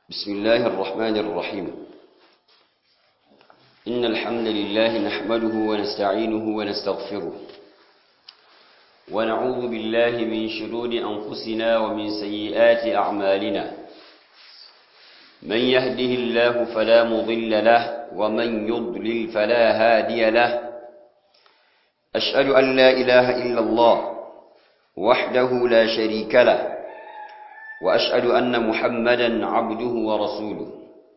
بسم الله الرحمن الرحيم إن الحمد لله نحمده ونستعينه ونستغفره ونعوذ بالله من شرور أنفسنا ومن سيئات أعمالنا من يهده الله فلا مضل له ومن يضلل فلا هادي له أشهد أن لا إله إلا الله وحده لا شريك له وأشهد أن محمدا عبده ورسوله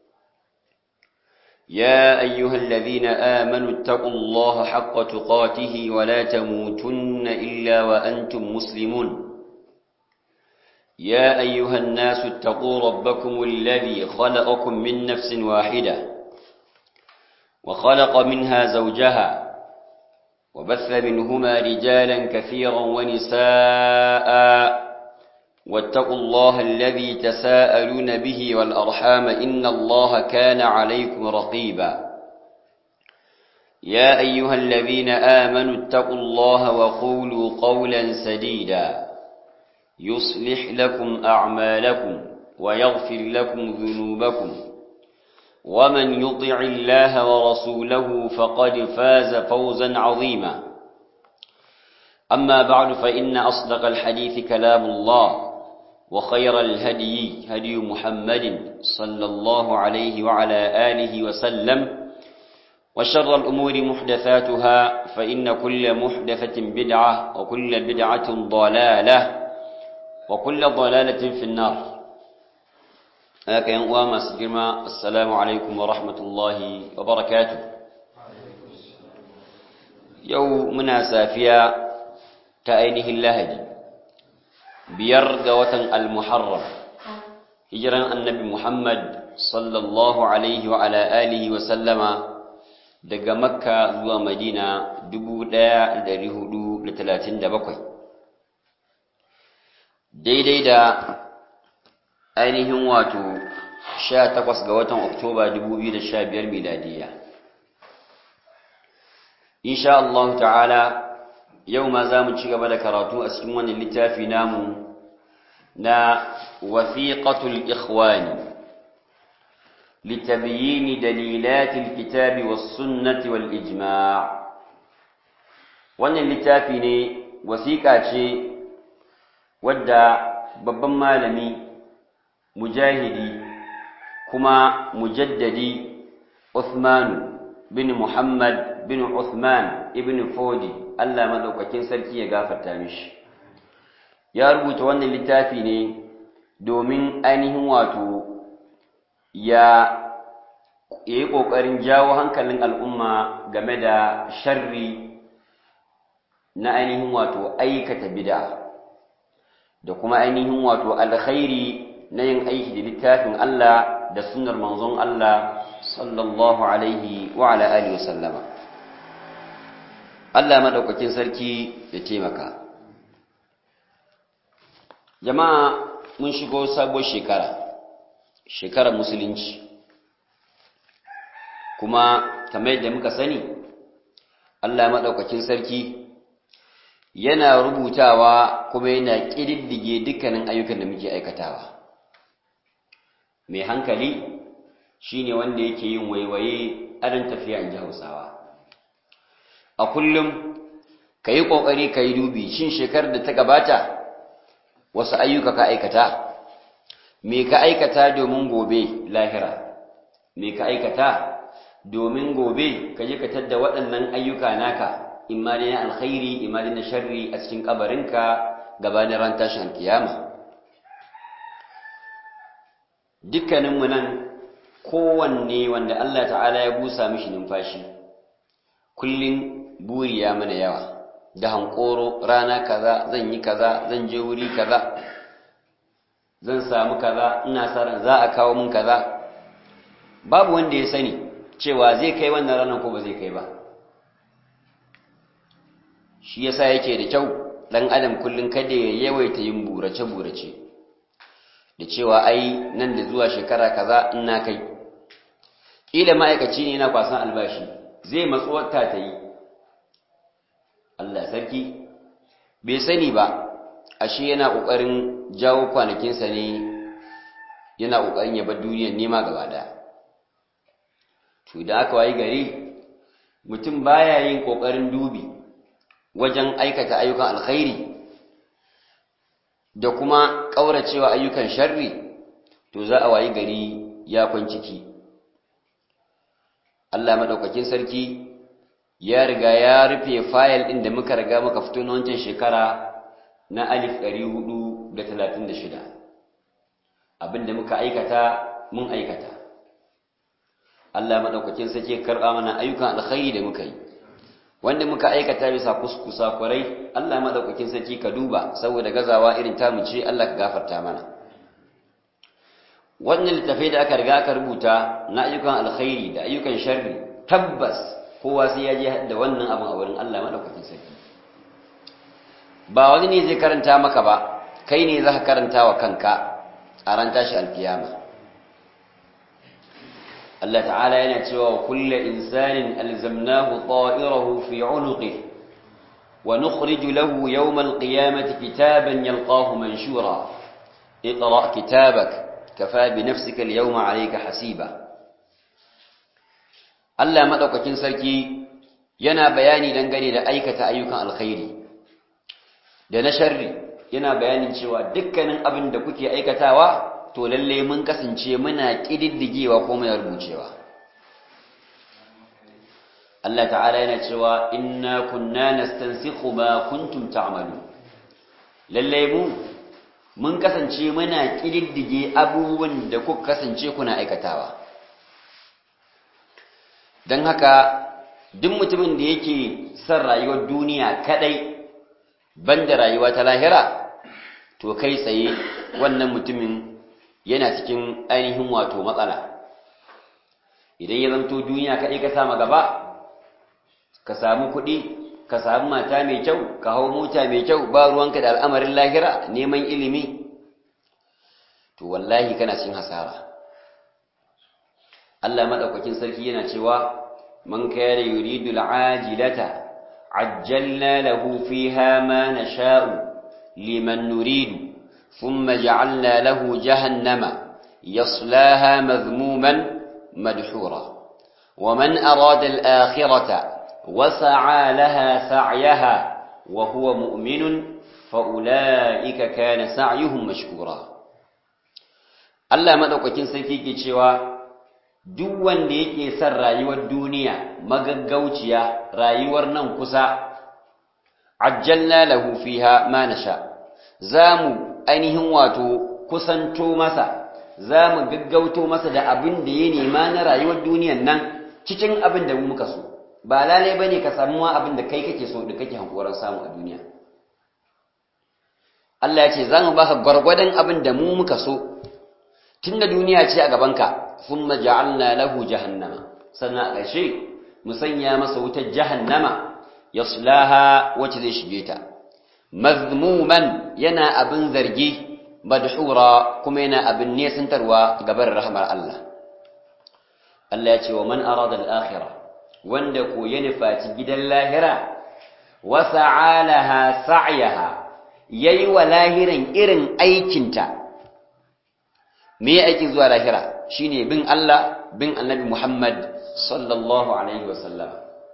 يا أيها الذين آمنوا اتقوا الله حق تقاته ولا تموتن إلا وأنتم مسلمون يا أيها الناس اتقوا ربكم الذي خلقكم من نفس واحدة وخلق منها زوجها وبث منهما رجالا كثيرا ونساء واتقوا الله الذي تساءلون به والأرحام إن الله كان عليكم رقيبا يا أيها الذين آمنوا اتقوا الله وقولوا قولا سديدا يصلح لكم أعمالكم ويغفر لكم ذنوبكم ومن يطع الله ورسوله فقد فاز فوزا عظيما أما بعد فإن أصدق الحديث كلام الله وخير الهدي هدي محمد صلى الله عليه وعلى آله وسلم وشر الأمور محدثاتها فإن كل محدثة بدعة وكل بدعة ضلالة وكل ضلالة في النار هكا ينقوى ما سجرما السلام عليكم ورحمة الله وبركاته يومنا سافيا كأينه اللهدي biyar ga watan al-muharram hijiran annabi muhammad sallallahu alaihi wa ala alihi wa sallama daga makka zuwa madina 1437 daidai da ainihin wato 18 ga watan oktoba 2015 miladiya insha Allah ta'ala yau ma za mu ci gaba da karatu a cikin wannan littafi namu na wasiqatul ikhwani litabyin dalilatil kitabi was sunnati wal ijma' wannan littafi ne wasiƙa ce wadda babban malami mujahidi kuma mujaddadi Uthman bin Muhammad bin Uthman ibn Fodi Allah madaukakin sarki ya gafarta mishi ya rubuta wannan littafi ne domin ainihin wato ya yi ƙoƙarin jawo hankalin al'umma game da sharri na ainihin wato aikata bid'a da kuma ainihin wato alkhairi na yin aiki da littafin Allah da sunnar manzon Allah sallallahu alaihi wa ala alihi wa sallama Allah madaukakin sarki ya taimaka jama'a mun shigo sabuwar shekara shekarar musulunci kuma kamar yadda muka sani Allah madaukakin sarki yana rubutawa kuma yana ƙididdige dukkanin ayyukan da muke aikatawa mai hankali shine wanda yake yin waiwaye adan tafiya in ji hausawa a kullum ka yi ƙoƙari ka yi dubi shin shekarar da ta gabata wasu ayyuka ka aikata me ka aikata domin gobe lahira me ka aikata domin gobe ka je ka tadda waɗannan ayyuka naka imma dai na alkhairi imma dai na sharri a cikin kabarinka gabanin ran tashin kiyama dukkaninmu nan kowanne wanda Allah ta'ala ya busa mishi numfashi kullum buri ya mana yawa da hankoro rana kaza zan yi kaza zan je wuri kaza zan samu kaza ina sa ran za a kawo min kaza babu wanda ya sani cewa zai kai wannan ranar ko ba zai kai ba shi yasa yake da kyau dan adam kullun kada ya yawaita yin burace burace da cewa ai nan da zuwa shekara kaza ina kai kila ma'aikaci ne yana kwasan albashi zai matsuwarta ta yi Allah sarki bai sani ba ashe yana ƙoƙarin jawo kwanakinsa ne yana ƙoƙarin ya bar duniyar nema gaba ɗaya to idan aka wayi gari mutum baya yin ƙoƙarin dubi wajen aikata ayyukan alkhairi da kuma ƙauracewa ayyukan sharri to za a wayi gari ya kwanciki Allah maɗaukakin sarki ya riga ya rufe fayil ɗin da muka riga muka fito na wancan shekara na alif ɗari hudu da talatin da shida abinda muka aikata mun aikata Allah maɗaukakin sarki karɓa mana ayyukan alkhairi da muka yi wanda muka aikata bisa kuskusa kwarai Allah maɗaukakin sarki ka duba saboda gazawa irin tamu ce Allah ka gafarta mana wannan littafai da aka riga aka rubuta na ayyukan alkhairi da ayyukan sharri tabbas kowa sai ya je da wannan abin a wurin Allah madaukakin sarki ba wani ne zai karanta maka ba kai ne za ka karanta wa kanka a ran tashi alkiyama Allah ta'ala yana cewa wa kulle insanin alzamnahu ta'irahu fi unuqihi wa nukhriju lahu yawm alqiyamati kitaban yalqahu manshura اقرأ كتابك كفى بنفسك اليوم عليك حسيبا Allah madaukakin sarki yana bayani dangane da aikata ayyukan alkhairi da na sharri yana bayanin cewa dukkanin abin da kuke aikatawa to lalle mun kasance muna kididdigewa ko muna rubucewa Allah ta'ala yana cewa inna kunna nastansikhu ma kuntum ta'malu lalle mu mun kasance muna kididdige abubuwan da kuka kasance kuna aikatawa don haka duk mutumin da yake son rayuwar duniya kadai banda rayuwa ta lahira to kai tsaye wannan mutumin yana cikin ainihin wato matsala idan ya zanto duniya kadai ka sama gaba ka samu kuɗi ka samu mata mai kyau ka hau mota mai kyau ba ruwanka da al'amarin lahira neman ilimi to wallahi kana cikin hasara Allah madaukakin sarki yana cewa man kana yuridu al'ajilata ajjalna lahu fiha ma nasha'u liman nuridu thumma ja'alna lahu jahannama yaslaha madhmuman madhura ومن أراد الآخرة وسعى لها سعيها وهو مؤمن فأولئك كان سعيهم مشكورا Allah madaukakin sarki ke cewa duk wanda yake son rayuwar duniya magaggauciya rayuwar nan kusa ajjalna lahu fiha ma nasha zamu ainihin wato kusanto masa zamu gaggauto masa da abin da ya nema na rayuwar duniyan nan cikin abin da mu muka so ba lalai bane ka samu ma abin da kai kake so da kake hankoran samu a duniya Allah ya ce zamu baka gwargwadon abin da mu muka so tunda duniya ce a gabanka thumma ja'alna lahu jahannama sannan a ƙarshe mu sanya masa wutar jahannama yaslaha wacce zai shige ta mazmuman yana abin zargi madhura kuma yana abin nesantarwa gabar rahmar Allah Allah ya ce wa man arada al-akhirah wanda ko ya nufaci gidan lahira wa sa'alaha sa'yaha yayi wa lahiran irin aikinta me ya aiki zuwa lahira shine bin Allah bin Annabi Muhammad sallallahu alaihi wasallam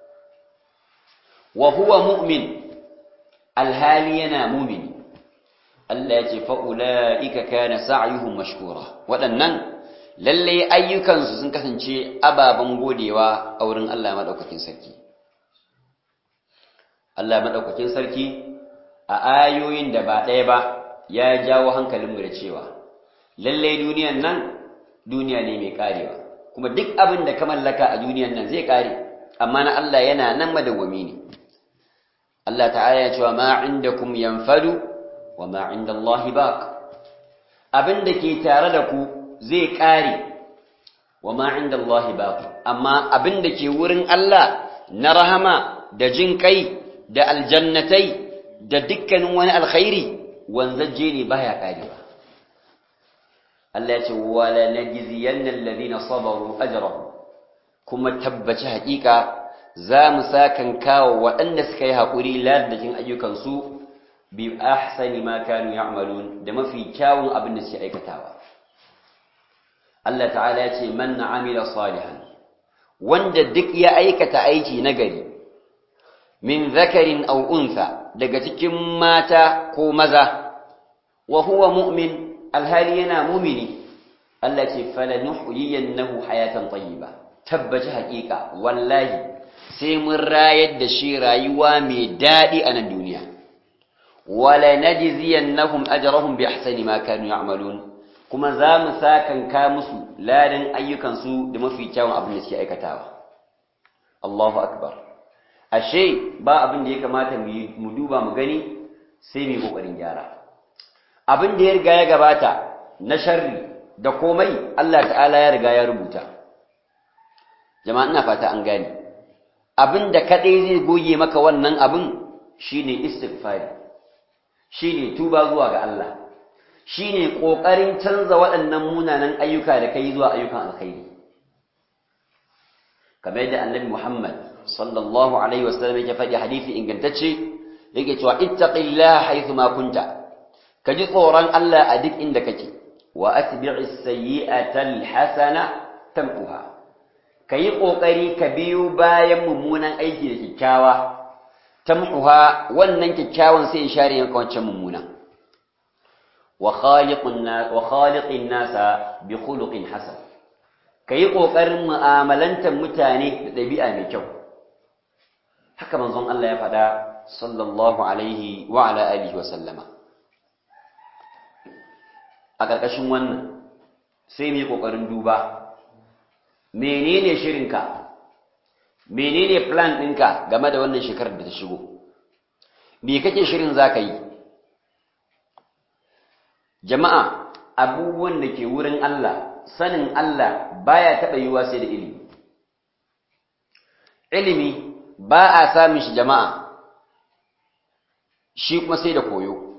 wa huwa mu'min alhali yana mu'min Allah ya ce fa ulaika kana sa'yuhum mashkura waɗannan lalle ayyukansu sun kasance ababen godewa a wurin Allah madaukakin sarki Allah madaukakin sarki a ayoyin da ba ɗaya ba ya jawo hankalinmu da cewa lallai duniyan nan duniya ne mai karewa kuma duk abin da ka mallaka a duniyan nan zai kare amma na Allah yana nan madawwami ne Allah ta'ala ya cewa ma indakum yanfadu wa ma indallahi baq abin da ke tare da ku zai kare wa ma indallahi baq amma abin da ke wurin Allah na rahama da jin kai da aljannatai da dukkanin wani alkhairi wanzaje ne baya karewa Allah ya ce wala najziyanna alladhina sabaru ajrahum kuma tabbaci hakika za mu sakan kawo waɗanda suka yi haƙuri ladajin ayyukansu bi ahsani ma kanu ya'malun da mafi kyawun abin da suke aikatawa Allah ta'ala ya ce man amila salihan wanda duk ya aikata aiki nagari min zakarin aw untha daga cikin mata ko maza wa huwa mu'min alhali yana mu'mini Allah ce falanuhyiyannahu hayatan tayyiba tabbaci haƙiƙa wallahi sai mun rayar da shi rayuwa mai daɗi a nan duniya wala najziyannahum ajrahum bi ahsani ma kanu ya'malun kuma za mu sakanka musu ladan ayyukansu da mafi kyawun abin da suke aikatawa Allahu akbar ashe ba abin da ya kamata mu duba mu gani sai mu yi kokarin gyara abin da ya riga ya gabata na sharri da komai Allah ta'ala ya riga ya rubuta jama'a ina fata an gane abin da kadai zai goge maka wannan abin shine istighfari shine tuba zuwa ga Allah shine kokarin canza waɗannan munanan ayyuka da kai zuwa ayyukan alkhairi kamar yadda annabi Muhammad sallallahu alaihi wasallam yake faɗi hadisi ingantacce yake cewa ittaqillaha haythu ma kunta ka ji tsoron Allah a duk inda kake wa atbi'is sayyi'ata alhasana tamquha kayi kokari ka biyo bayan mummunan aiki da kikkiawa tamquha wannan kikkiawan sai ya share yanka wancan mummunan wa khaliqun nas wa khaliqin nasa bi khuluqin hasan kayi kokarin mu'amalantar mutane da dabi'a mai kyau haka manzon Allah ya faɗa sallallahu alaihi wa ala alihi wa sallama a ƙarƙashin wannan sai mu yi ƙoƙarin duba menene shirinka menene plan ɗinka game da wannan shekarar da ta shigo me kake shirin za ka yi jama'a abubuwan da ke wurin Allah sanin Allah baya taɓa yiwuwa sai da ilimi ilimi ba a samun shi jama'a shi kuma sai da koyo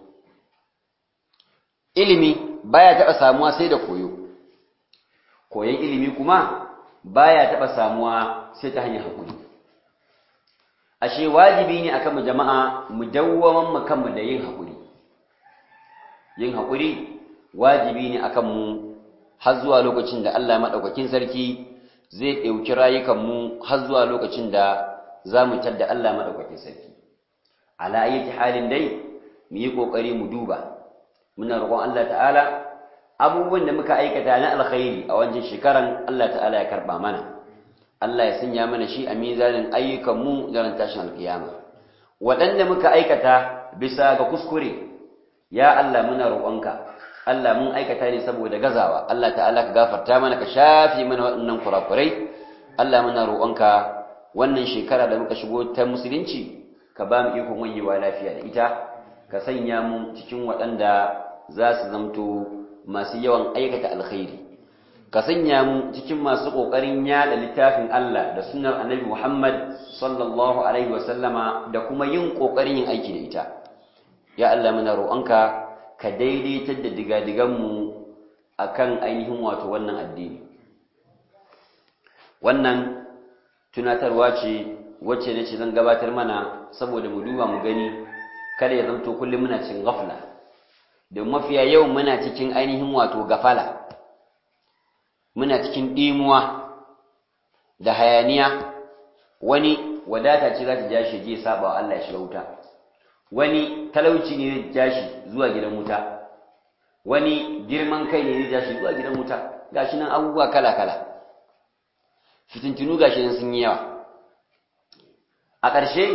ilimi baya taɓa samuwa sai da koyo koyon ilimi kuma baya taɓa samuwa sai ta hanyar haƙuri ashe wajibi ne akan mu jama'a mu dawwaman mu kanmu da yin haƙuri yin haƙuri wajibi ne akan mu har zuwa lokacin da Allah maɗaukakin sarki zai ɗauki rayukanmu har zuwa lokacin da za mu tadda Allah maɗaukakin sarki ala ayyati halin dai mu yi ƙoƙari mu duba muna roƙon Allah ta'ala abubuwan da muka aikata na alkhairi a wancan shekaran Allah ta'ala ya karɓa mana Allah ya sanya mana shi a mizanin ayyukanmu da ran tashin alkiyama waɗanda muka aikata bisa ga kuskure ya Allah muna roƙonka Allah mun aikata ne saboda gazawa Allah ta'ala ka gafarta mana ka shafi mana waɗannan kurakurai Allah muna roƙonka wannan shekara da muka shigo ta musulunci ka ba mu ikon wanyewa lafiya da ita ka sanya mu cikin waɗanda za su zamto masu yawan aikata alkhairi ka sanya mu cikin masu ƙoƙarin yaɗa littafin Allah da sunnar annabi Muhammad sallallahu alaihi wa sallama da kuma yin ƙoƙarin yin aiki da ita ya Allah muna roƙonka ka daidaitar da digadiganmu akan ainihin wato wannan addini wannan tunatarwa ce wacce nace zan gabatar mana saboda mu duba mu gani kada ya zanto kullum muna cikin ghafla da mafiya yau muna cikin ainihin wato gafala muna cikin dimuwa da hayaniya wani wadata ce za ta ja shi je saba wa Allah ya shiga wuta wani talauci ne zai ja shi zuwa gidan wuta wani girman kai ne zai ja shi zuwa gidan wuta gashi nan abubuwa kala kala fitintunu gashi nan sun yi yawa a ƙarshe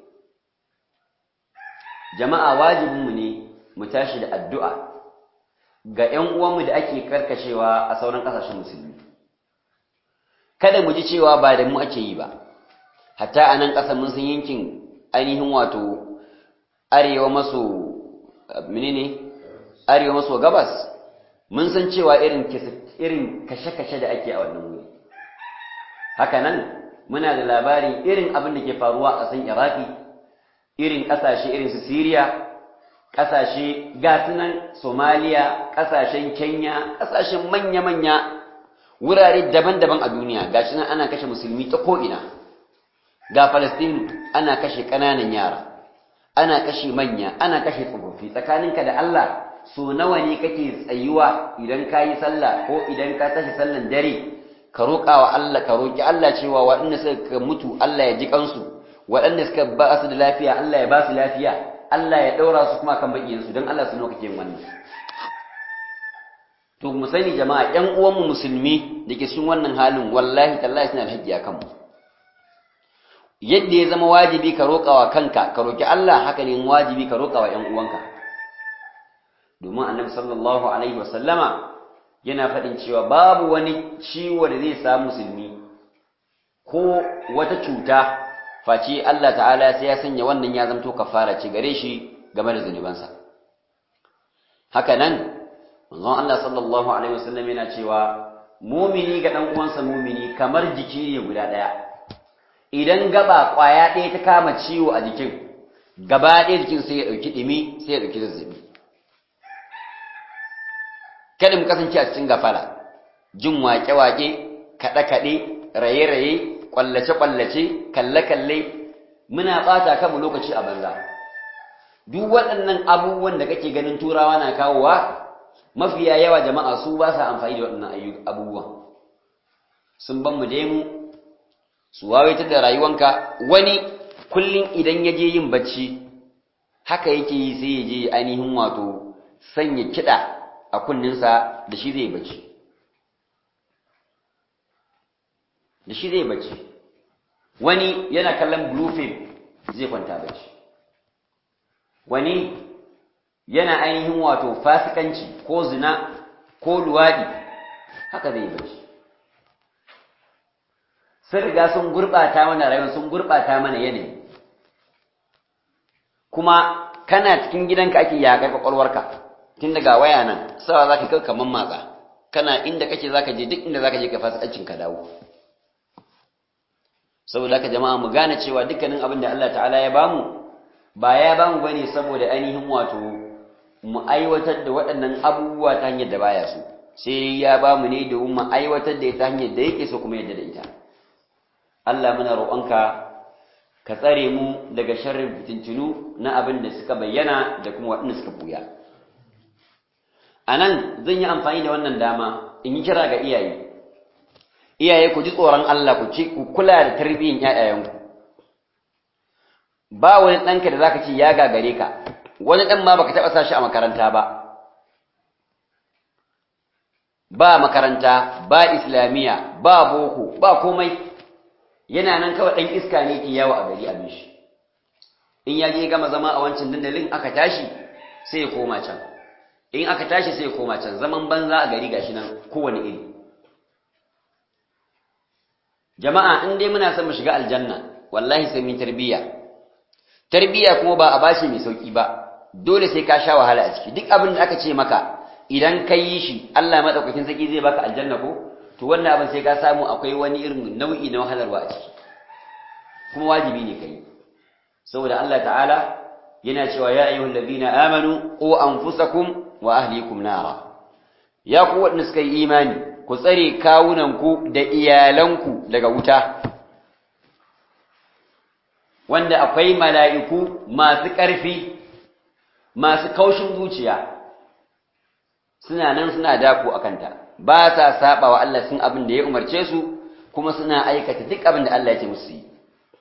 jama'a wajibinmu ne mu tashi da addu'a ga ‘yan uwanmu da ake karkashewa a sauran ƙasashen musulmi kada mu ji cewa ba da mu ake yi ba hatta a nan ƙasa mun san yankin ainihin wato arewa maso menene arewa maso gabas mun san cewa irin irin kashe-kashe da ake a wannan wuri haka nan muna da labarin irin abin da ke faruwa a ƙasar iraki irin ƙasashe irin su siriya ƙasashe gasunan somaliya ƙasashen kenya ƙasashen manya-manya wurare daban-daban a duniya gashi nan ana kashe musulmi ta ko'ina ga falastinu ana kashe ƙananan yara ana kashe manya ana kashe tsofaffi tsakaninka da allah so nawa ne kake tsayuwa idan ka yi sallah ko idan ka tashi sallan dare ka roƙa wa Allah ka roƙi Allah cewa waɗanda suka mutu Allah ya ji kansu waɗanda suka ba su da lafiya Allah ya ba su lafiya Allah ya ɗaura su kuma kan baƙiyansu don Allah su nawa kake wannan to mu sani jama'a ƴan uwanmu musulmi da ke cikin wannan halin wallahi tallahi suna da haƙƙi a kanmu yadda ya zama wajibi ka roƙa wa kanka ka roƙi Allah haka ne wajibi ka roƙa wa ƴan uwanka domin annabi sallallahu alaihi wasallama yana faɗin cewa babu wani ciwo da zai samu musulmi ko wata cuta face Allah ta'ala sai ya sanya wannan ya zamto kafara ce gare shi game da zunubansa haka nan manzon Allah sallallahu alaihi wasallam yana cewa mumini ga dan uwansa mumini kamar jiki ne guda ɗaya idan gaba ƙwaya ɗaya ta kama ciwo a jikin gaba ɗaya jikin sai ya ɗauki ɗimi sai ya ɗauki zazzabi kada mu kasance a cikin gafala jin waƙe-waƙe kaɗe-kaɗe raye-raye ƙwallace-ƙwallace kalle-kalle muna ɓata kanmu lokaci a banza duk waɗannan abubuwan da kake ganin turawa na kawowa mafiya yawa jama'a su ba sa amfani da waɗannan abubuwan sun ban mu je mu su wawaitar da rayuwanka wani kullum idan ya je yin bacci haka yake yi sai ya je ainihin wato sanya kiɗa a kunninsa da shi zai bacci da shi zai bacci wani yana kallon blue film zai kwanta bacci wani yana ainihin wato fasikanci ko zina ko luwaɗi haka zai bacci sun riga sun gurɓata mana rayuwa sun gurɓata mana yanayi kuma kana cikin gidanka ake yaƙar ƙwaƙwalwarka tun daga waya nan sawa za ka kai kamar matsa kana inda kake za ka je duk inda za ka je ka fasikancin ka dawo saboda haka jama'a mu gane cewa dukkanin abin da Allah ta'ala ya bamu ba ya bamu bane saboda ainihin wato mu aiwatar da waɗannan abubuwa ta hanyar da baya so sai ya bamu ne domin mu aiwatar da ita hanyar da yake so kuma yadda da ita Allah muna roƙonka ka tsare mu daga sharrin fitintunu na abin da suka bayyana da kuma waɗanda suka buya a nan zan yi amfani da wannan dama in yi kira ga iyaye iyaye ku ji tsoron Allah ku ci ku kula da tarbiyyar ƴaƴayenku ba wani ɗanka da zaka ce ya gagare ka wani ɗan ma baka taɓa sa shi a makaranta ba ba makaranta ba islamiyya ba boko ba komai yana nan kawai ɗan iska ne ke yawo a gari abin shi in ya je gama zama a wancan dandalin aka tashi sai ya koma can in aka tashi sai ya koma can zaman banza a gari gashi nan kowane iri jama'a in dai muna son mu shiga aljanna wallahi sai mun tarbiyya tarbiyya kuma ba a bashi mai sauki ba dole sai ka sha wahala a ciki duk abin da aka ce maka idan ka yi shi Allah madaukakin saki zai baka aljanna ko to wannan abin sai ka samu akwai wani irin nau'i na wahalarwa a ciki kuma wajibi ne kai saboda Allah ta'ala yana cewa ya ayyuhal ladina amanu qu anfusakum wa ahlikum nara ya ku wadanda suka yi imani ku tsare kawunanku da iyalanku daga wuta wanda akwai mala'iku masu ƙarfi masu kaushin zuciya suna nan suna dako a kanta ba sa saba wa Allah sun abin da ya umarce su kuma suna aikata duk abin da Allah ya ce musu yi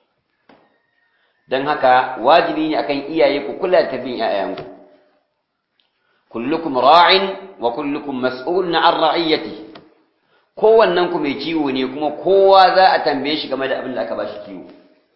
don haka wajibi ne akan iyaye ku kula da tabbin ‘ya'yanku kullukum ra'in wa kullukum mas'ulun an ra'iyyati kowannen ku mai kiwo ne kuma kowa za a tambaye shi game da abin da aka ba shi kiwo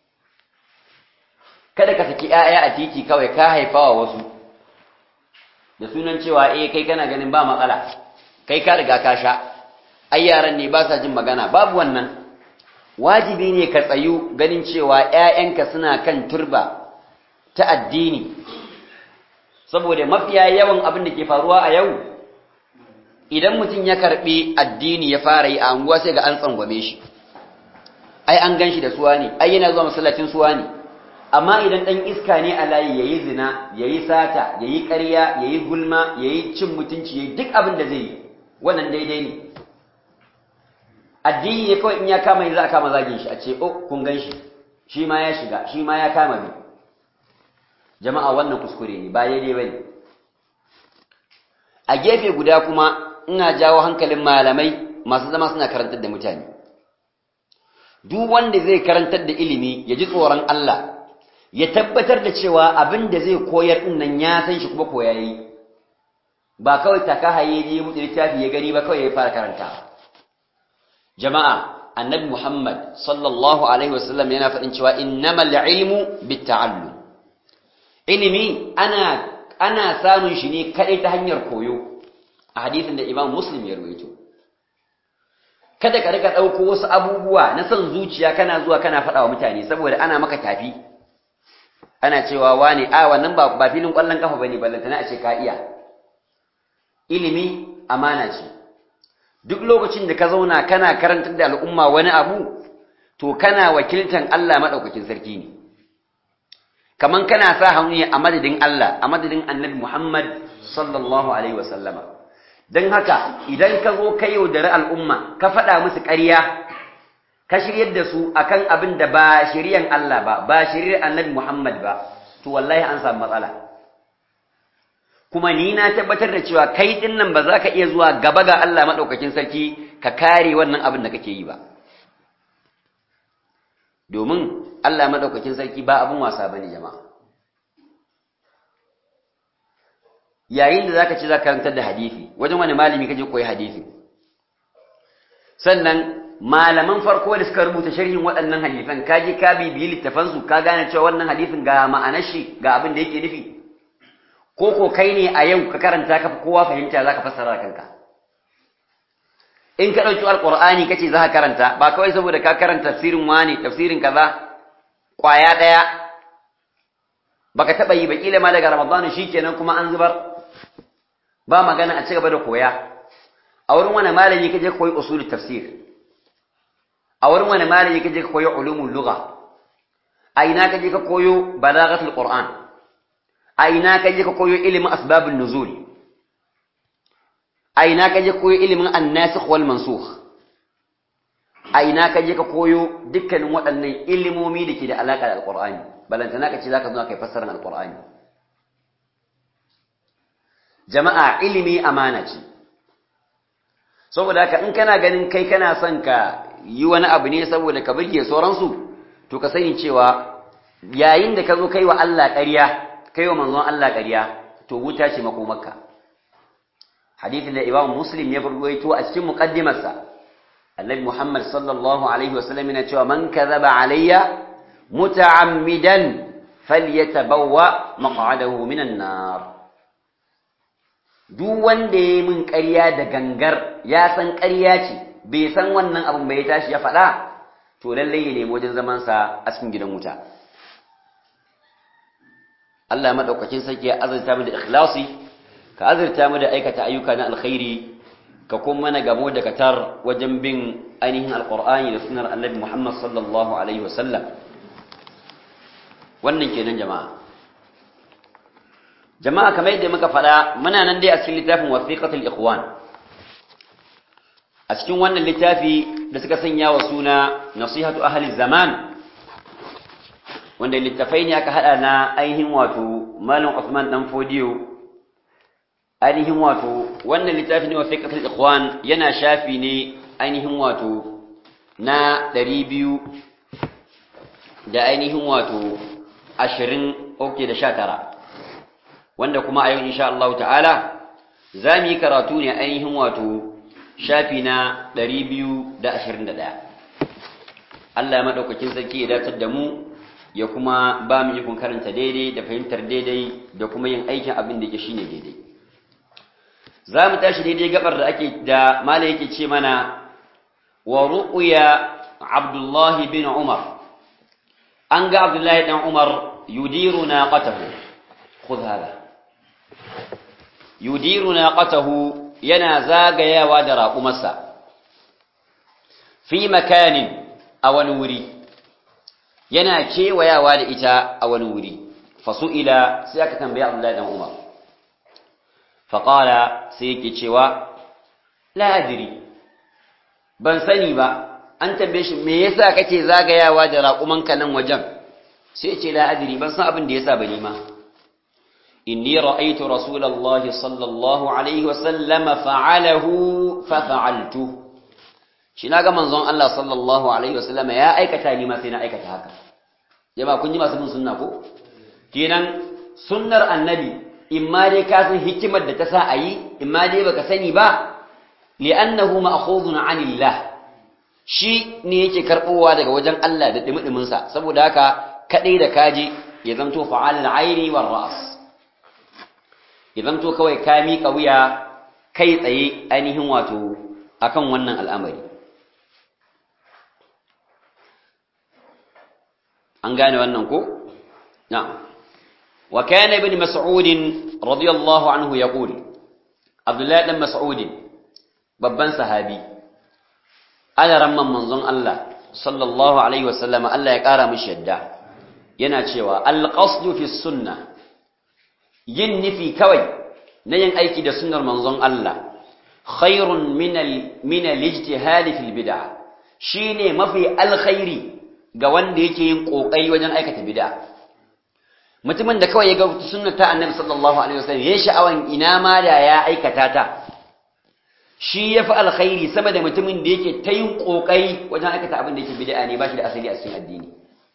kada ka saki ‘ya'ya a titi kawai ka haifa wa wasu da sunan cewa eh kai kana ganin ba matsala kai ka riga ka sha ai yaran ne ba sa jin magana babu wannan wajibi ne ka tsayu ganin cewa ‘ya'yanka suna kan turba ta addini saboda mafiya yawan abin da ke faruwa a yau idan mutum ya karɓi addini ya fara yi a anguwa sai ga an tsangwame shi ai an gan shi da suwa ne ai yana zuwa masallacin suwa ne amma idan ɗan iska ne a layi ya yi zina ya yi sata ya yi ƙarya ya yi gulma ya yi cin mutunci ya yi duk abin da zai yi wannan daidai ne addini ne kawai in ya kama yi za a kama zagin shi a ce oh kun gan shi shi ma ya shiga shi ma ya kama bi jama'a wannan kuskure ne ba daidai ba ne a gefe guda kuma ina jawo hankalin malamai masu zama suna karantar da mutane duk wanda zai karantar da ilimi ya ji tsoron Allah ya tabbatar da cewa abin da zai koyar din nan ya san shi kuma koya yi ba kawai taka haye je mutu littafi ya gani ba kawai ya fara karanta jama'a annabi Muhammad sallallahu alaihi wasallam yana faɗin cewa innamal ilmu bitta'allum ilimi ana ana samun shi ne kadai ta hanyar koyo a hadisin da Imam Muslim ya rawaito kada ka rika dauko wasu abubuwa na son zuciya kana zuwa kana faɗa wa mutane saboda ana maka tafi ana cewa wani a wannan ba ba filin kwallon kafa bane ballantana a ce ka iya ilimi amana ce duk lokacin da ka zauna kana karantar da al'umma wani abu to kana wakiltan Allah madaukakin sarki ne kaman kana sa hannu a madadin Allah a madadin Annabi Muhammad sallallahu alaihi wasallama dan haka idan ka zo ka yaudari al'umma ka faɗa musu ƙarya ka shiryar da su akan abin da ba shiryan Allah ba ba shiryar Annabi Muhammad ba to wallahi an samu matsala kuma ni na tabbatar da cewa kai din nan ba za ka iya zuwa gaba ga Allah madaukakin sarki ka kare wannan abin da kake yi ba domin Allah madaukakin sarki ba abin wasa bane jama'a yayin da zaka ci zaka karantar da hadisi wajen wani malami kaje koyi hadisi sannan malaman farko da suka rubuta sharhin waɗannan hadisan kaje ka bibiyi littafan su ka gane cewa wannan hadisin ga ma'anar shi ga abin da yake nufi ko ko kai ne a yau ka karanta ka kowa fahimta zaka fassara kanka in ka ɗauki alƙur'ani kace za ka karanta ba kawai saboda ka karanta tafsirin wani tafsirin kaza ƙwaya ɗaya baka taɓa yi ba ƙila ma daga ramadana shikenan kuma an zubar ba magana a ci gaba da koya a wurin wani malami kaje ka koyi usulul tafsir a wurin wani malami kaje ka koyi ulumul lugha a ina kaje ka koyo balaghatul qur'an a ina kaje ka koyo ilimin asbabun nuzul a ina ka je koyo ilimin annasikh wal mansukh a ina ka je ka koyo dukkanin waɗannan ilimomi da ke da alaƙa da alƙur'ani balantana ka ce za ka zo kai fassarar alƙur'ani jama'a ilimi amana ce saboda haka in kana ganin kai kana son ka yi wani abu ne saboda ka burge sauransu to ka sani cewa yayin da ka zo kai wa Allah ƙarya kai wa manzon Allah ƙarya to wuta ce makomarka hadithin da Imam Muslim ya ruwaito a cikin muqaddimarsa Annabi Muhammad sallallahu alaihi wasallam yana cewa man kadhaba alayya muta'ammidan falyatabawwa maq'adahu minan nar duk wanda ya min ƙarya da gangar ya san ƙarya ce bai san wannan abin bai tashi ya faɗa to lalle ya nemi wajen zaman sa a cikin gidan wuta Allah madaukakin sarki ya azurta mu da ikhlasi ka azurta mu da aikata ayyuka na alkhairi ka kuma mana gamo da katar wajen bin ainihin alqur'ani da sunnar annabi Muhammad sallallahu alaihi wasallam wannan kenan jama'a jama'a kamar yadda muka faɗa muna nan dai a cikin littafin wasiqatul ikhwan a cikin wannan littafi da suka sanya wa suna nasihatu ahli zaman wanda littafai ne aka hada na ainihin wato malam Uthman dan Fodiyo ainihin wato wannan littafi ne wasiqatul ikhwan yana shafi ne ainihin wato na 200 da ainihin wato 20 okay da 19 wanda kuma a yau insha Allah ta'ala za mu yi karatu ne ainihin wato shafi na 221 Allah ya madaukakin sarki ya datar da mu ya kuma ba mu ikon karanta daidai da fahimtar daidai da kuma yin aikin abin da ke shine daidai za mu tashi daidai gabar da ake da mala yake ce mana wa ru'ya Abdullah bin Umar an ga Abdullah dan Umar yudiru naqatahu khudh hada yudiru naqatahu yana zagayawa da raƙumarsa fi makanin a wani wuri yana kewayawa da ita a wani wuri fasu'ila sai aka tambaya Abdullahi dan Umar faqala sai yake cewa la adri ban sani ba an tambaye shi me yasa kake zagayawa da raƙumanka nan wajen sai ce la adri ban san abin da yasa ba ni ma inni ra'aytu rasulallahi sallallahu alaihi wa sallam fa'alahu fa fa'altu shi naga manzon Allah sallallahu alaihi wa sallam ya aikata ni ma sai na aikata haka jama'a kun ji masu bin sunna ko kenan sunnar annabi imma dai ka san hikimar da ta sa ayi imma dai baka sani ba li'annahu ma'khudun 'anillah shi ne yake karbowa daga wajen Allah da dimidimin sa saboda haka kadai da kaji ya zanto fa'alul 'aini war ra's ya zanto kawai ka miƙa wuya kai tsaye ainihin wato akan wannan al'amari an gane wannan ko na'am wa kana ibn mas'ud radiyallahu anhu yaqul abdullahi dan mas'ud babban sahabi ana ramman manzon Allah sallallahu alaihi wasallam Allah ya kara mishi yadda yana cewa al-qasdu fi sunnah yin nufi kawai na yin aiki da sunnar manzon Allah khairun min min al-ijtihad fil bid'ah shine mafi alkhairi ga wanda yake yin kokari wajen aikata bid'a mutumin da kawai ya ga sunnar ta annabi sallallahu alaihi wasallam yayin sha'awan ina ma da ya aikata ta shi yafi alkhairi sama da mutumin da yake ta yin kokari wajen aikata abin da yake bid'a ne ba shi da asali a cikin addini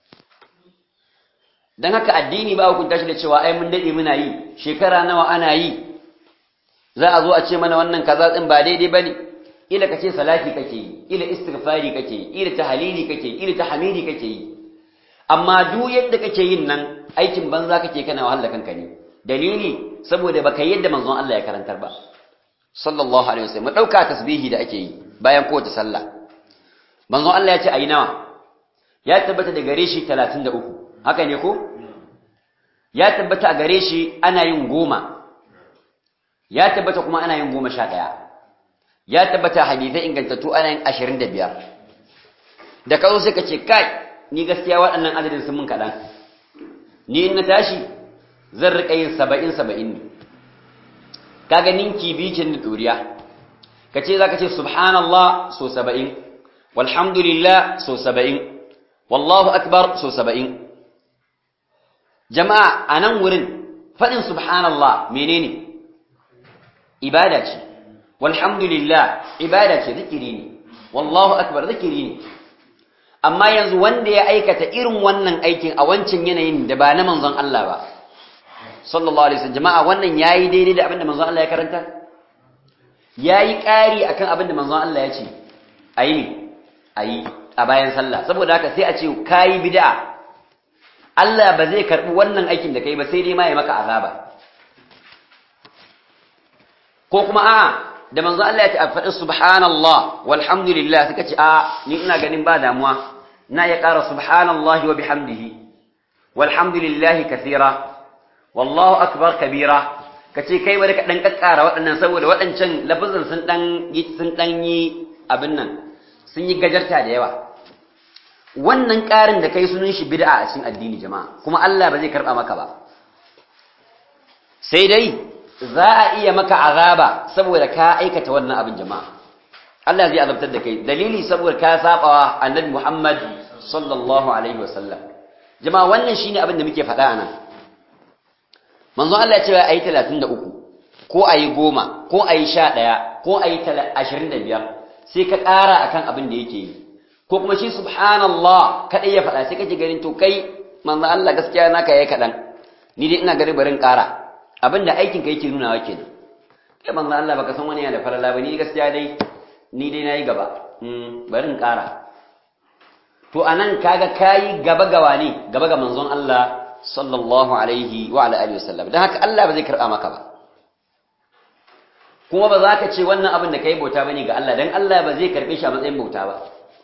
dan haka addini ba hukunta shi da cewa ai mun dade muna yi shekara nawa ana yi za a zo a ce mana wannan kaza din ba daidai bane ila kace salati kake yi ila istighfari kake yi ila tahlili kake yi ila tahmidi kake yi amma duk yadda kake yin nan aikin banza kake kana wahala kanka ne dalili saboda baka yadda manzon Allah ya karantar ba sallallahu alaihi wasallam dauka tasbihi da ake yi bayan kowace sallah manzon Allah ya ce ayi nawa ya tabbata da gare shi 33 haka ne ko ya tabbata a gare shi ana yin goma ya tabbata kuma ana yin goma sha ɗaya ya tabbata hadithai ingantattu ana yin ashirin da biyar da ka zo sai ka ce kai ni gaskiya waɗannan adadin sun mun kaɗan ni in na tashi zan riƙa yin saba'in saba'in ne kaga ninki bikin da ɗoriya ka ce za ka ce subhanallah so saba'in walhamdulillah so saba'in wallahu akbar so saba'in jama'a a nan wurin faɗin subhanallah menene ibada ce walhamdulillah ibada ce zikiri ne wallahu akbar zikiri ne amma yanzu wanda ya aikata irin wannan aikin a wancan yanayin da ba na manzon Allah ba sallallahu alaihi wasallam jama'a wannan yayi daidai da abin da manzon Allah ya karanta yayi ƙari akan abin da manzon Allah ya ce ayi ne ayi a bayan sallah saboda haka sai a ce kai bid'a Allah ba zai karbi wannan aikin da kai ba sai dai ma ya maka azaba ko kuma a da manzo Allah ya ce a faɗi subhanallah walhamdulillah suka ce a ni ina ganin ba damuwa na ya ƙara subhanallahi wa bihamdihi walhamdulillahi kathira wallahu akbar kabira kace kai bari ka dan kakkara waɗannan saboda waɗancan lafazin sun dan sun dan yi abin nan sun yi gajarta da yawa wannan ƙarin da kai sunan shi bid'a a cikin addini jama'a kuma Allah ba zai karba maka ba sai dai za a iya maka azaba saboda ka aikata wannan abin jama'a Allah zai azabtar da kai dalili saboda ka sabawa annabi Muhammad sallallahu alaihi wasallam jama'a wannan shine abin da muke faɗa anan manzo Allah ya ce ayi 33 ko ayi 10 ko ayi 11 ko ayi 25 sai ka ƙara akan abin da yake yi ko kuma shi subhanallah kadai ya faɗa sai kake ganin to kai manzo Allah gaskiya naka yayi kadan ni dai ina garin barin ƙara abinda aikin ka yake nunawa kenan kai manzo Allah baka san wani yana da falala ba ni gaskiya dai ni dai nayi gaba mm barin ƙara to anan kaga kai gaba gawa ne gaba ga manzon Allah sallallahu alaihi wa ala alihi wasallam dan haka Allah ba zai karba maka ba kuma ba za ka ce wannan abin da kai bauta bane ga Allah dan Allah ba zai karbe shi a matsayin bauta ba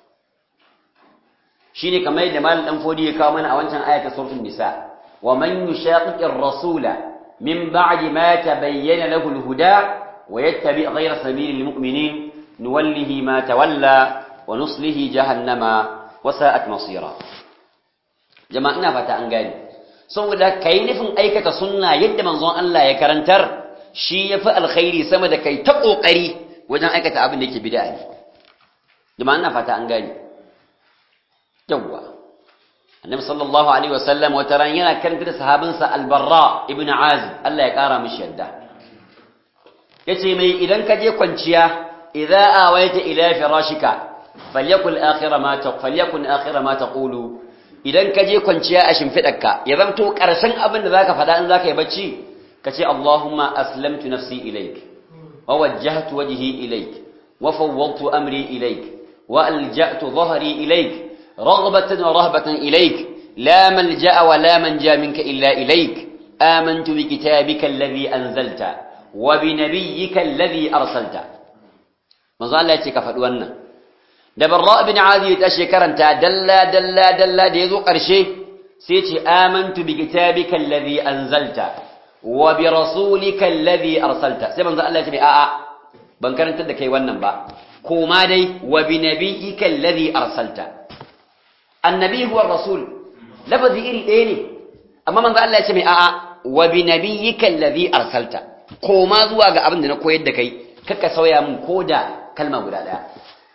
shine kamar yadda malam dan fodi ya kawo mana a wancan ayatul suratul nisa wa man yushaqiqir rasula min ba'di ma tabayyana lahu al-huda wa yattabi' ghayra sabilil mu'minin nuwallihi ma tawalla wa nuslihi jahannama wa sa'at masira jama'a ina fata an gane saboda kai nufin aikata sunna yadda manzon Allah ya karantar shi yafi alkhairi sama da kai ta kokari wajen aikata abin da yake bid'a ne jama'a ina fata an gane yawwa annabi sallallahu alaihi wasallam wata ran yana karanta da sahabinsa albarra ibn azib Allah ya kara mishi yadda yace mai idan ka je kwanciya idza awaita ila firashika falyakul akhira ma ta falyakun akhira ma taqulu idan ka je kwanciya a shimfidarka ya zamto karshen abin da zaka faɗa in zaka yi bacci kace Allahumma aslamtu nafsi ilaik wa wajjahtu wajhi ilaik wa fawwadtu amri ilaik wa alja'tu dhahri ilaik رغبة ورهبة إليك لا ملجأ ولا منجا منك إلا إليك آمنت بكتابك الذي أنزلت وبنبيك الذي أرسلت ما زال لا يتكفل وانا دبراء بن عادي تشكر أنت دلا دلا دلا ديزو قرشي سيتي آمنت بكتابك الذي أنزلت وبرسولك الذي أرسلت سيما زال الله يتبع آآ بنكر انت دكي وانا با كوما دي وبنبيك الذي أرسلت annabi huwa rasul lafazi iri ɗaya ne amma manzo Allah ya ce mai a'a wa bi nabiyyika allazi arsalta koma zuwa ga abin da na koyar da kai kaka sauya min koda kalma guda ɗaya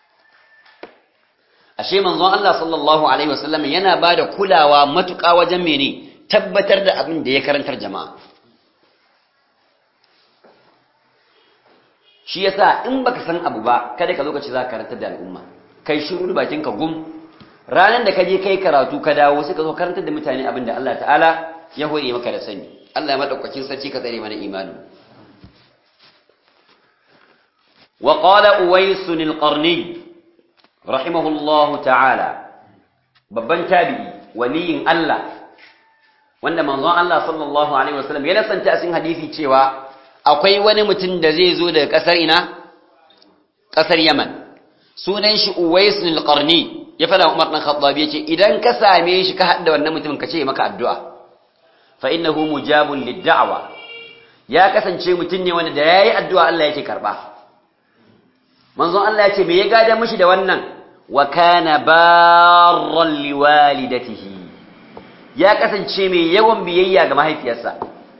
ashe manzo Allah sallallahu alaihi wasallam yana bada kulawa matuƙa wajen mene tabbatar da abin da ya karantar jama'a shi yasa in baka san abu ba kada ka zo ka ci za ka karantar da al'umma kai shiru bakin ka gum ranar da ka je kai karatu ka dawo sai ka zo karantar da mutane abin da Allah ta'ala ya hore maka da sani Allah ya madaukakin sarki ka tsare mana imani wa qala uwais al-qarni rahimahullahu ta'ala babban tabi'i waliyin Allah wanda manzon Allah sallallahu alaihi wasallam ya nasanta a cikin hadisi cewa akwai wani mutum da zai zo daga kasar ina kasar Yaman sunan shi Uwais al-Qarni ya fada Umar dan Khattab yace idan ka same shi ka hadda wannan mutumin ka ce maka addu'a fa innahu mujabun lid-da'wa ya kasance mutum ne wanda da yayi addu'a Allah yake karba manzon Allah yace me ya gada mishi da wannan wa kana barran liwalidatihi ya kasance mai yawan biyayya ga mahaifiyarsa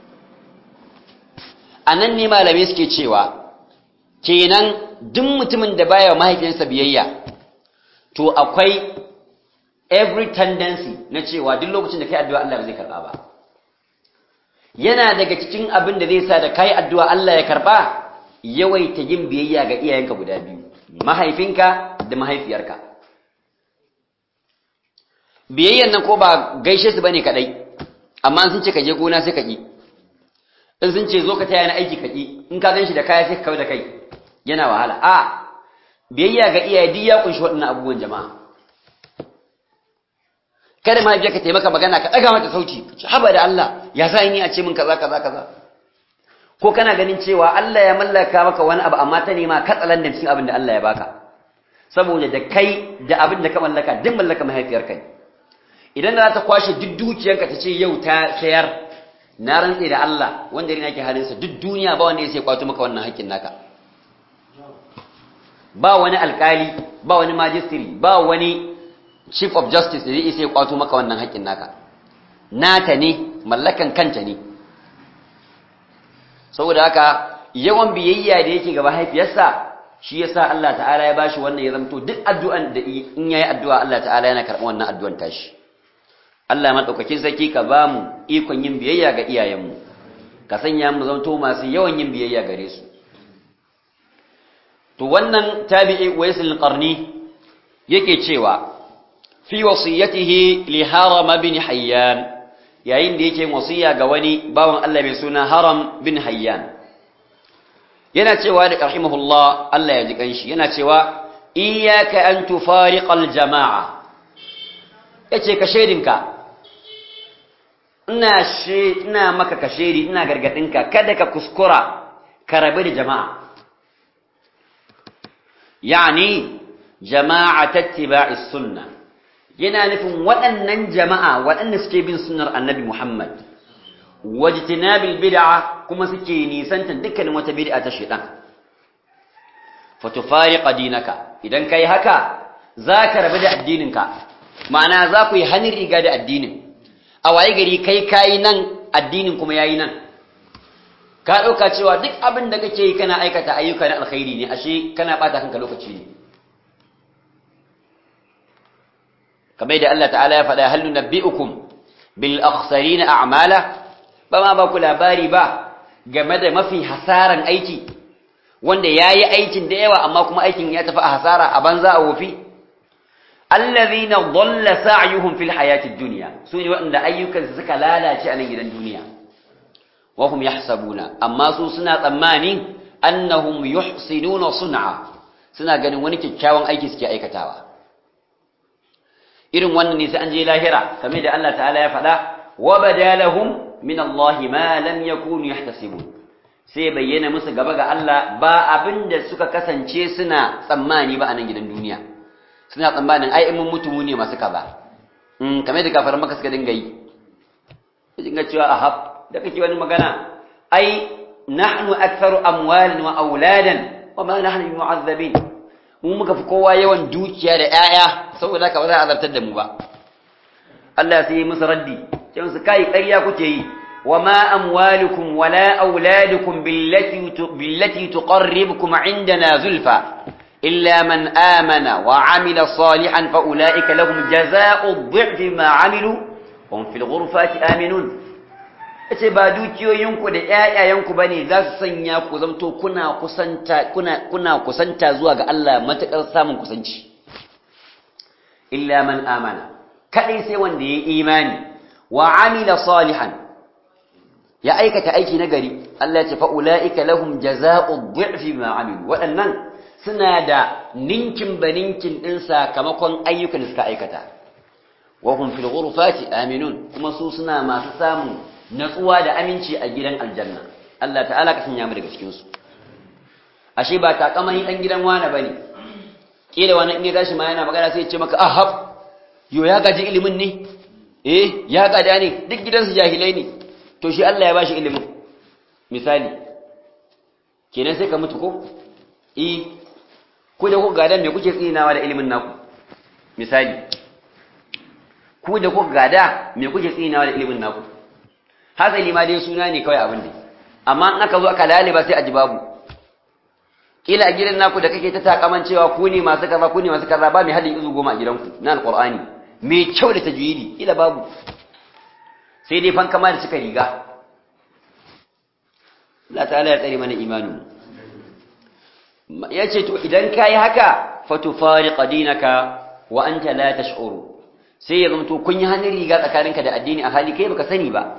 anan ne malamai suke cewa kenan duk mutumin da baya mahaifiyarsa biyayya to akwai every tendency na cewa duk lokacin da kai addu'a Allah ba zai karba ba yana daga cikin abin da zai sa da kai addu'a Allah ya karba yawaita yin biyayya ga iyayenka guda biyu mahaifinka da mahaifiyarka biyayyan nan ko ba gaishe su bane kadai amma sun ce ka je gona sai ka ki in sun ce zo ka taya na aiki ka ki in ka ganshi da kaya sai ka kawo da kai yana wahala a biyayya ga iyaye duk ya kunshi waɗannan abubuwan jama'a kada ma biya ka taimaka magana ka ɗaga mata sauti haba da Allah ya sa ni a ce min kaza kaza kaza ko kana ganin cewa Allah ya mallaka maka wani abu amma ta nema katsalan da cikin abin da Allah ya baka saboda da kai da abin da ka mallaka duk mallaka mahaifiyarka ne idan za ta kwashe duk dukiyarka ta ce yau ta sayar na rantse da Allah wanda rina ke halinsa duk duniya ba wanda ya sai kwato maka wannan haƙƙin naka ba wani alƙali ba wani majistri ba wani chief of justice da zai isa ya kwato maka wannan haƙƙin naka nata ne mallakan kanta ne saboda haka yawan biyayya da yake ga mahaifiyarsa shi yasa Allah ta'ala ya bashi wannan ya zamto duk addu'an da in yayi addu'a Allah ta'ala yana karɓar wannan addu'an tashi Allah madaukakin sarki ka ba mu ikon yin biyayya ga iyayenmu ka sanya mu zanto masu yawan yin biyayya gare su to wannan tabi'i Waisul Qarni yake cewa fi wasiyatihi li Haram bin Hayyan yayin da yake wasiya ga wani bawan Allah mai suna Haram bin Hayyan yana cewa da rahimahullah Allah ya ji kanshi yana cewa iyyaka an tufariqal jama'a yace ka shedinka ina she ina maka kashedi ina gargadinka kada ka kuskura ka rabu da jama'a yani jama'at ittiba'is sunnah yana nufin waɗannan jama'a waɗanda suke bin sunnar annabi Muhammad wajtinabil bid'a kuma suke nisantan dukkanin wata bid'a ta shaytan fatufariqa dinaka idan kai haka zaka rabu da addininka ma'ana za ku yi hannun riga da addinin a waye gari kai kayi nan addinin kuma yayi nan ka ɗauka cewa duk abin da kake yi kana aikata ayyuka na alkhairi ne ashe kana ɓata kanka lokaci ne kamar da Allah ta'ala ya faɗa hal nunabbi'ukum bil akhsarina a'mala ba ma ba ku labari ba game da mafi hasaran aiki wanda yayi aikin da yawa amma kuma aikin ya tafi a hasara a banza a wofi allazina dhalla sa'yuhum fil hayatid dunya sune waɗanda ayyukansu suka lalace a nan gidan duniya wa hum yahsabuna amma su suna tsammanin annahum yuhsinuna sun'a suna ganin wani kyakkyawan aiki suke aikatawa irin wannan ne sai an je lahira kamar da Allah ta'ala ya faɗa wa badalahum min Allah ma lam yakunu yahtasibun sai bayyana musu gaba ga Allah ba abinda suka kasance suna tsammani ba a nan gidan duniya suna tsammanin ai in mun mutu mu ne masu kaza mm kamar da kafaran maka suka dinga yi dinga cewa ahab da kake wani magana ai nahnu aktharu amwalan wa auladan wa ma nahnu mu'azzabin mu muka fi kowa yawan dukiya da 'ya'ya saboda haka ba za a azartar da mu ba Allah sai yi musu raddi sai musu kai ƙarya kuke yi wa ma amwalukum wala auladukum billati billati tuqarribukum indana zulfa illa man amana wa amila salihan fa ulaika lahum jazaa'u dhi'fi ma amilu hum fil ghurfati aminun ce ba dukiyoyinku da ƴaƴayenku bane za su sanya ku zamto kuna kusanta kuna kuna kusanta zuwa ga Allah matakar samun kusanci illa man amana kadai sai wanda yayi imani wa amila salihan ya aikata aiki na gari Allah ya ce fa ulaika lahum jazaa'u dhi'fi ma amilu waɗannan suna da ninkin baninkin din sakamakon ayyukan da suka aikata wa hum fil ghurfati aminun kuma su suna masu samun natsuwa da aminci a gidan aljanna Allah ta'ala ka sanya mu daga cikin su ashe ba takamani dan gidan wani bane kila wani in ya gashi ma yana magana sai ya ce maka ahab yo ya gaji ilimin ne eh ya gada ne duk gidansu jahilai ne to shi Allah ya bashi ilimin misali kenan sai ka mutu ko eh ku da ku gada me kuke tsinawa da ilimin naku misali ku da ku gada me kuke tsinawa da ilimin naku hasali ma dai suna ne kawai abin da amma in aka zo aka laliba sai a ji babu kila a gidan naku da kake ta takaman cewa ku ne masu kaza ku ne masu kaza ba mai hadin izu goma a gidanku na alqur'ani mai kyau da tajwidi kila babu sai dai fankama da suka riga Allah ta'ala ya tsare mana imanin yace to idan kai haka fatufariqa dinaka wa anta la tash'uru sai ya zamto kun yi hannun riga tsakaninka da addini a hali kai baka sani ba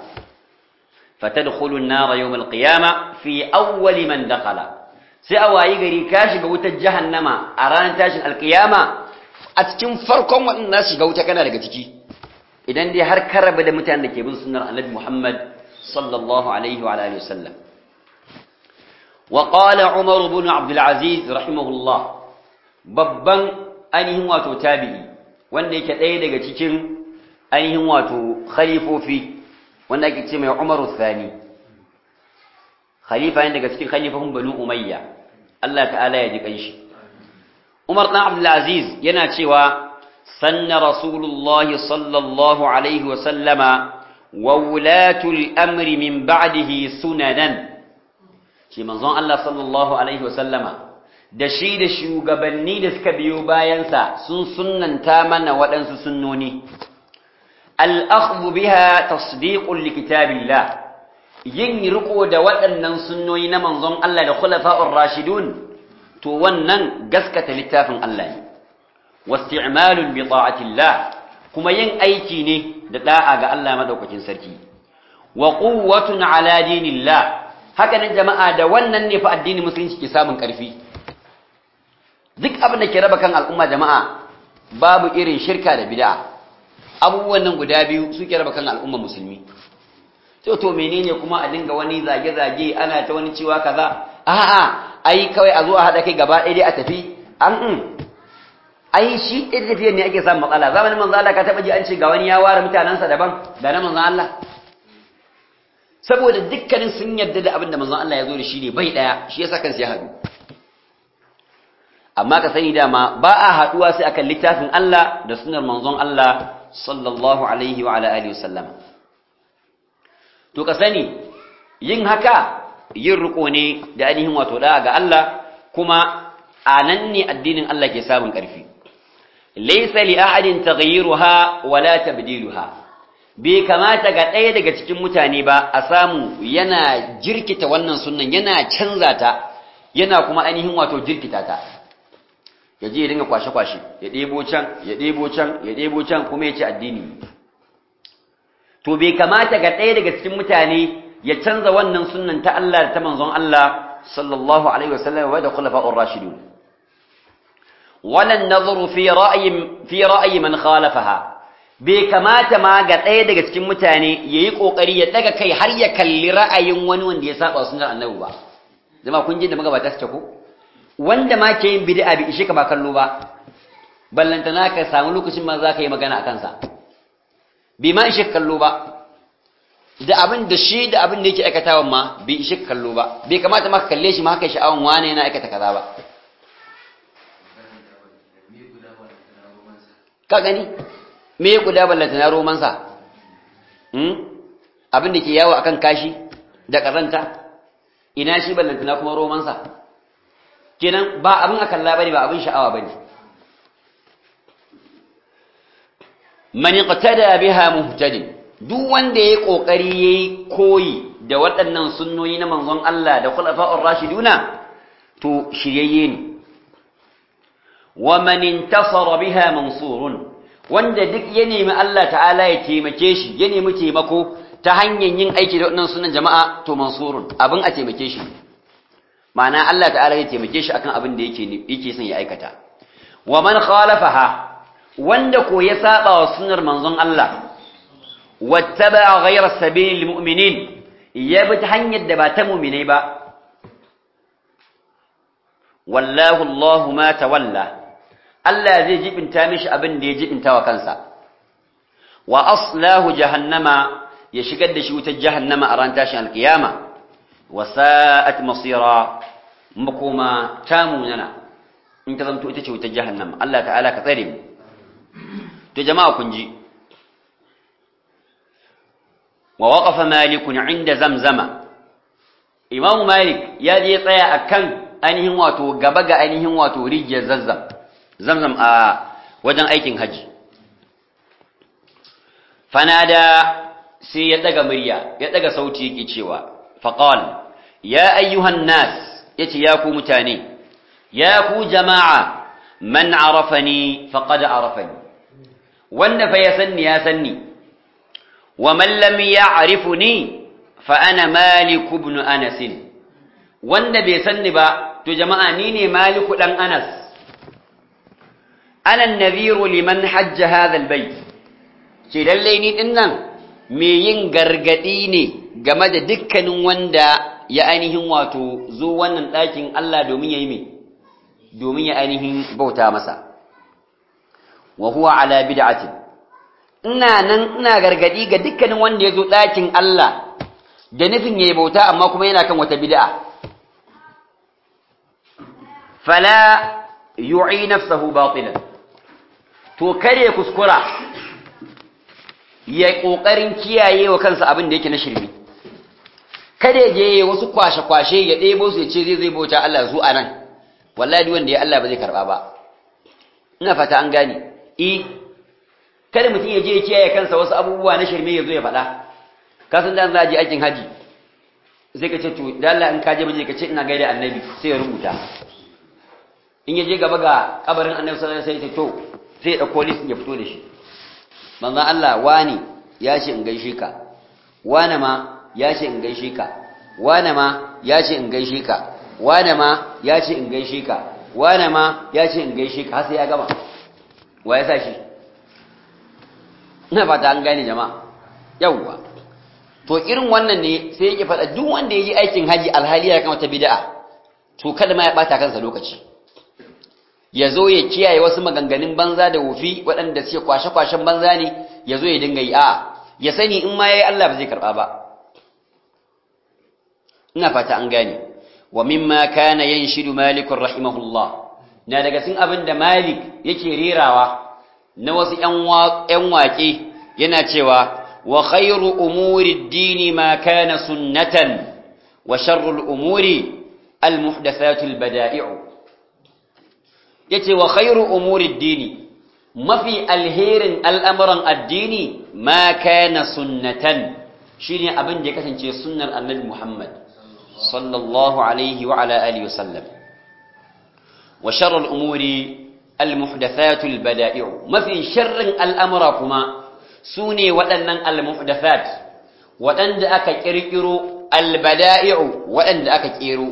فتدخل النار يوم القيامة في أول من دخل sai a wayi gari ka shiga wutar jahannama a ranar tashin alkiyama a cikin farkon waɗanda shiga wuta kana daga ciki idan dai har ka raba da mutanen da ke bin sunnar annabi Muhammad sallallahu alaihi wa alihi wasallam wa qala Umar ibn Abdul Aziz rahimahullah babban ainihin wato tabi'i wanda yake ɗaya daga cikin ainihin wato khalifofi wanda ake ce mai Umaru Thani khalifa ne daga cikin khalifafun Banu Umayya Allah ta'ala ya ji kanshi Umar dan Abdul Aziz yana cewa sanna Rasulullah sallallahu alaihi wa sallama wa wulatul amri min ba'dihi sunanan shi manzon Allah sallallahu alaihi wa sallama da shi da shugabanni da suka biyo bayansa sun sunnanta mana waɗansu sunnoni al'akhdu biha tasdiqun li kitabillah yin riko da waɗannan sunnoni na manzon Allah da khulafa'ur rashidun to wannan gaskata littafin Allah ne wasti'malun bi ta'atillah kuma yin aiki ne da da'a ga Allah madaukakin sarki wa quwwatun ala dinillah haka nan jama'a da wannan ne fa addinin musulunci ke samun ƙarfi duk abin da ke raba kan al'umma jama'a babu irin shirka da bid'a abubuwan nan guda biyu suke raba kan al'umma musulmi to to menene kuma a dinga wani zage-zage ana ta wani cewa kaza a'a ai kawai a zo a haɗa kai gaba ɗaya dai a tafi an in ai shi ɗin tafiyar ne ake samun matsala zamanin manzo Allah ka taɓa ji an ce ga wani ya ware mutanensa daban da na manzo Allah saboda dukkanin sun yarda da abin da manzo Allah ya zo da shi ne bai ɗaya shi yasa kansu ya haɗu amma ka sani dama ba a haɗuwa sai akan littafin Allah da sunar manzon Allah sallallahu alaihi wa alihi wasallam to ka sani yin haka yin riko ne da ainihin wato da ga Allah kuma anan ne addinin Allah ke samun ƙarfi laysa li ahadin taghyiruha wala tabdiluha bai kamata ga ɗaya daga cikin mutane ba a samu yana jirkita wannan sunnan yana canza ta yana kuma ainihin wato jirkita ta ya je ya dinga kwashe-kwashe ya ɗebo can ya ɗebo can ya ɗebo can kuma ya ci addini to bai kamata ga ɗaya daga cikin mutane ya canza wannan sunnan ta Allah da ta manzon Allah sallallahu alaihi wasallam wa da khulafa'ur rashidun wala nazaru fi ra'yi fi ra'yi man khalafaha bai kamata ma ga ɗaya daga cikin mutane yayi kokari ya daga kai har ya kalli ra'ayin wani wanda ya saba sunnar annabi ba zama kun ji da magabata suke ko wanda ma ke yin bid'a bi ishe ka ba kallo ba ballantana ka samu lokacin ma za ka yi magana a kansa bai ma ishe kallo ba da abin da shi da abin da yake aikatawan ma bai ishe kallo ba bai kamata ma ka kalle shi ma haka sha'awan wane yana aikata kaza ba ka gani me ya guda ballantana romansa abin da ke yawo akan kashi da kazanta ina shi ballantana kuma romansa kenan ba abin a kalla bane ba abin sha'awa bane man iqtada biha muhtadin duk wanda yayi kokari yayi koyi da waɗannan sunnoyi na manzon Allah da khulafa'ur rashiduna to shiryayye ne wa man intasara biha mansurun wanda duk ya nemi Allah ta'ala ya taimake shi ya nemi taimako ta hanyar yin aiki da waɗannan sunan jama'a to mansurun abin a taimake shi ma'ana Allah ta'ala ya taimake shi akan abin da yake yake son ya aikata wa man khalafaha wanda ko ya saba wa sunnar manzon Allah wattaba ghayra sabilil mu'minin ya bi ta hanyar da ba ta mu'minai ba wallahu Allah ma tawalla Allah zai jibinta mishi abin da ya jibinta wa kansa wa aslahu jahannama ya shigar da shi wutar jahannama a ran tashin alkiyama wa sa'at masira makoma ta munana in ta zanto ita ce wutar jahannama Allah ta'ala ka tsare mu to jama'a kun ji wa waqafa malik inda zamzama imam malik ya je tsaya akan ainihin wato gaba ga ainihin wato rijiyar zazzam zamzam a wajen aikin haji fanada sai ya daga murya ya daga sauti yake cewa faqal ya ayyuhan nas yace ya ku mutane ya ku jama'a man arafani faqad arafani wanda fa ya sanni ya sanni wa man lam ya'rifuni fa ana malik ibn anas wanda bai sanni ba to jama'a ni ne maliku dan anas ana an-nadhiru liman hajja hadha al-bayt ce lalle ni dinnan me yin gargadi ne game da dukkanin wanda ya ainihin wato zo wannan ɗakin Allah domin ya yi me domin ya ainihin bauta masa wa huwa ala bid'atin ina nan ina gargadi ga dukkanin wanda ya zo ɗakin Allah da nufin ya yi bauta amma kuma yana kan wata bid'a fala yu'i nafsahu batilan to kare kuskura ya kokarin kiyaye wa kansa abin da yake na shirme kada je wasu kwashe-kwashe ya ɗebo su ya ce zai zai bauta Allah zu a nan wallahi wanda ya Allah ba zai karɓa ba ina fata an gane i kada mutum ya je ya kiyaye kansa wasu abubuwa na shirme ya zo ya faɗa ka san da za a je aikin haji sai ka ce to da Allah in ka je baje ka ce ina gaida annabi sai ya rubuta in ya je gaba ga kabarin annabi sallallahu alaihi wasallam sai ya ce to sai ya dauko list ya fito da shi manzon Allah wani ya ce in gaishe ka wani ma ya ce in gaishe ka wane ma ya ce in gaishe ka wane ma ya ce in gaishe ka wane ma ya ce in gaishe ka har sai ya gama wa ya sa shi ina fata an gane jama'a yawwa to irin wannan ne sai yake faɗa duk wanda ya yi aikin haji alhali ya kama ta bid'a to kada ma ya ɓata kansa lokaci ya zo ya kiyaye wasu maganganun banza da wufi waɗanda suke kwashe-kwashen banza ne ya zo ya dinga yi a ya sani in ma ya yi Allah ba zai karɓa ba ina fata an gane wa mimma kana yanshidu malik rahimahullah na daga cikin abin da malik yake rerawa na wasu ƴan waƙe yana cewa wa khairu umuri ad-dini ma kana sunnatan wa sharru al-umuri al-muhdathatu al-bada'i'u yace wa khairu umuri ad-dini mafi alherin al'amuran addini ma kana sunnatan shine abin da ya kasance sunnar annabi Muhammad sallallahu alaihi wa ala alihi wasallam wa sharral umuri al-muhdathatu al-bada'i'u mafi sharrin al'amura kuma sune waɗannan al-muhdathat waɗanda aka kirkiro al-bada'i'u waɗanda aka kero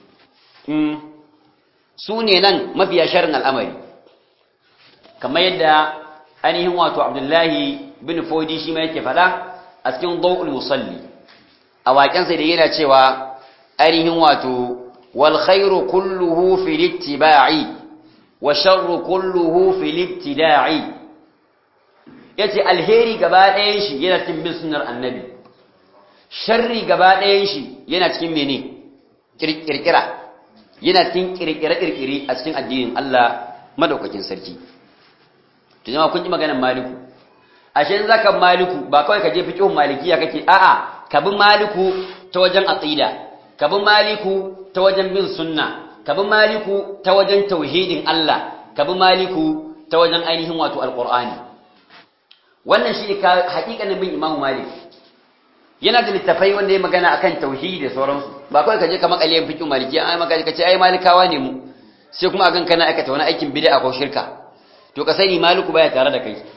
sune nan mafiya sharrin al'amari kamar yadda ainihin wato Abdullahi bin Fodi shi ma yake fada a cikin Dawul Musalli a waƙensa da yana cewa ainihin wato wal khairu kulluhu fil ittiba'i wa sharru kulluhu fil ibtida'i yace alheri gaba ɗayan shi yana cikin bin sunnar annabi sharri gaba ɗayan shi yana cikin mene kirkira yana cikin kirkire kirkire a cikin addinin Allah madaukakin sarki to jama'a kun ji maganar maliku ashe zaka maliku ba kawai ka je fiqhun malikiya kake a'a ka bi maliku ta wajen aqida ka bi maliku ta wajen bin sunna ka bi maliku ta wajen tauhidin Allah ka bi maliku ta wajen ainihin wato alqur'ani wannan shi ka hakikanin bin imamu malik yana da littafai wanda ya magana akan tauhidi da sauransu ba kawai ka je ka makale fiqhun malikiya ai maka ka ce ai malikawa ne mu sai kuma agan kana aikata wani aikin bid'a ko shirka to ka sani maliku baya tare da kai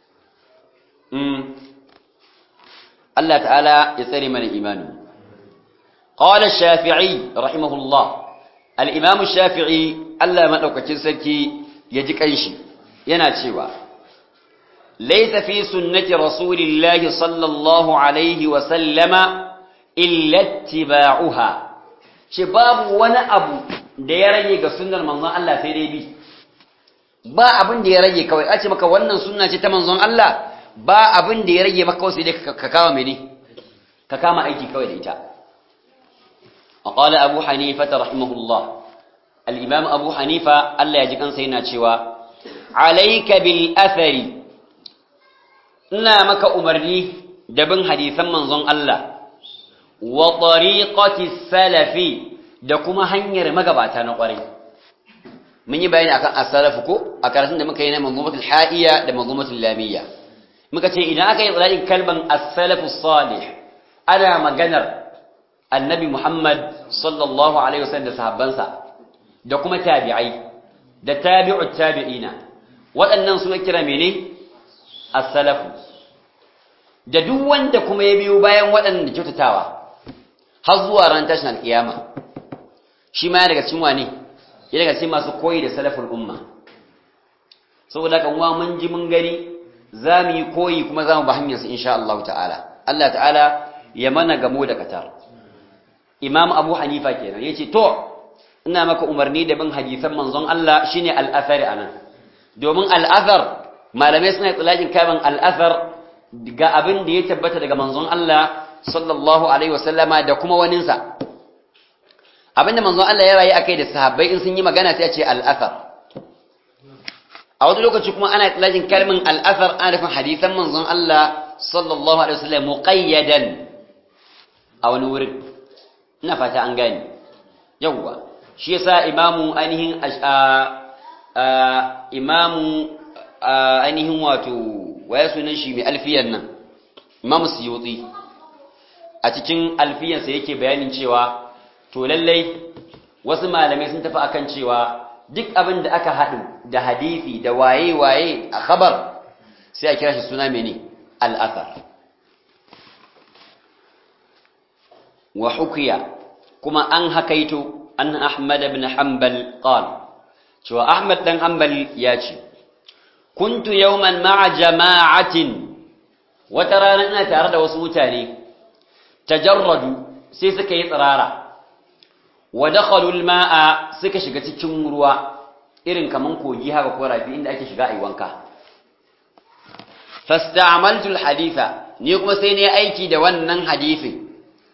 Allah ta'ala ya tsare mana imani qala shafi'i rahimahullah al-imam shafi'i Allah madaukakin sarki ya ji kanshi yana cewa laysa fi sunnati rasulillahi sallallahu alaihi wa sallama illa ittiba'uha shi babu wani abu da ya rage ga sunnar manzon Allah sai dai bi ba abin da ya rage kawai a ce maka wannan sunna ce ta manzon Allah ba abin da ya rage maka wasu dai ka kama mene ka kama aiki kawai da ita وقال أبو حنيفة رحمه الله الإمام أبو حنيفة الله يجب أن سينا شوى عليك بالأثر إنا مك أمرني دبن حديثا من ظن الله وطريقة السلف دكما هنير مقبعتا نقري من يبين أكان السلف كو أكارسن دمك هنا منظومة الحائية لمنظومة اللامية muka ce idan aka yi tsirarin kalban as-salafu salih ana maganar annabi Muhammad sallallahu alaihi wasallam da sahabbansa da kuma tabi'ai da tabi'ut tabi'ina waɗannan suna kira mene as-salafu da duk wanda kuma ya biyo bayan waɗannan da kyautatawa har zuwa ran tashin alkiyama shi ma daga cikin wane ya daga cikin masu koyi da salaful umma saboda kan wa mun ji mun gani za mu yi koyi kuma za mu ba hanyarsa insha Allah ta'ala Allah ta'ala ya mana gamo da katar Imam Abu Hanifa kenan yace to ina maka umarni da bin hadisan manzon Allah shine al-athar anan domin al-athar malamai suna tsalajin kaman al-athar ga abin da ya tabbata daga manzon Allah sallallahu alaihi wasallama da kuma waninsa abinda manzon Allah ya rayu akai da sahabbai in sun yi magana sai a ce al-athar a wani lokaci kuma ana tsalajin kalmin al-athar ana nufin hadisan manzon Allah sallallahu alaihi wasallam muqayyadan a wani wurin ina fata an gani yawwa shi yasa imamu ainihin imamu ainihin wato waya sunan shi mai alfiyan nan imamu suyuti a cikin alfiyansa yake bayanin cewa to lallai wasu malamai sun tafi akan cewa duk abin da aka haɗu da hadisi da waye-waye a khabar sai a kira shi suna mene al'athar wa hukiya kuma an hakaito an Ahmad ibn Hanbal qal cewa Ahmad dan Hanbal ya ce kuntu yawman ma'a jama'atin wata rana ina tare da wasu mutane tajarradu sai suka yi tsirara wa dakhalu al-ma'a suka shiga cikin ruwa irin kaman kogi haka ko rafi inda ake shiga ayi wanka fasta'amaltu al-haditha ni kuma sai ne aiki da wannan hadisin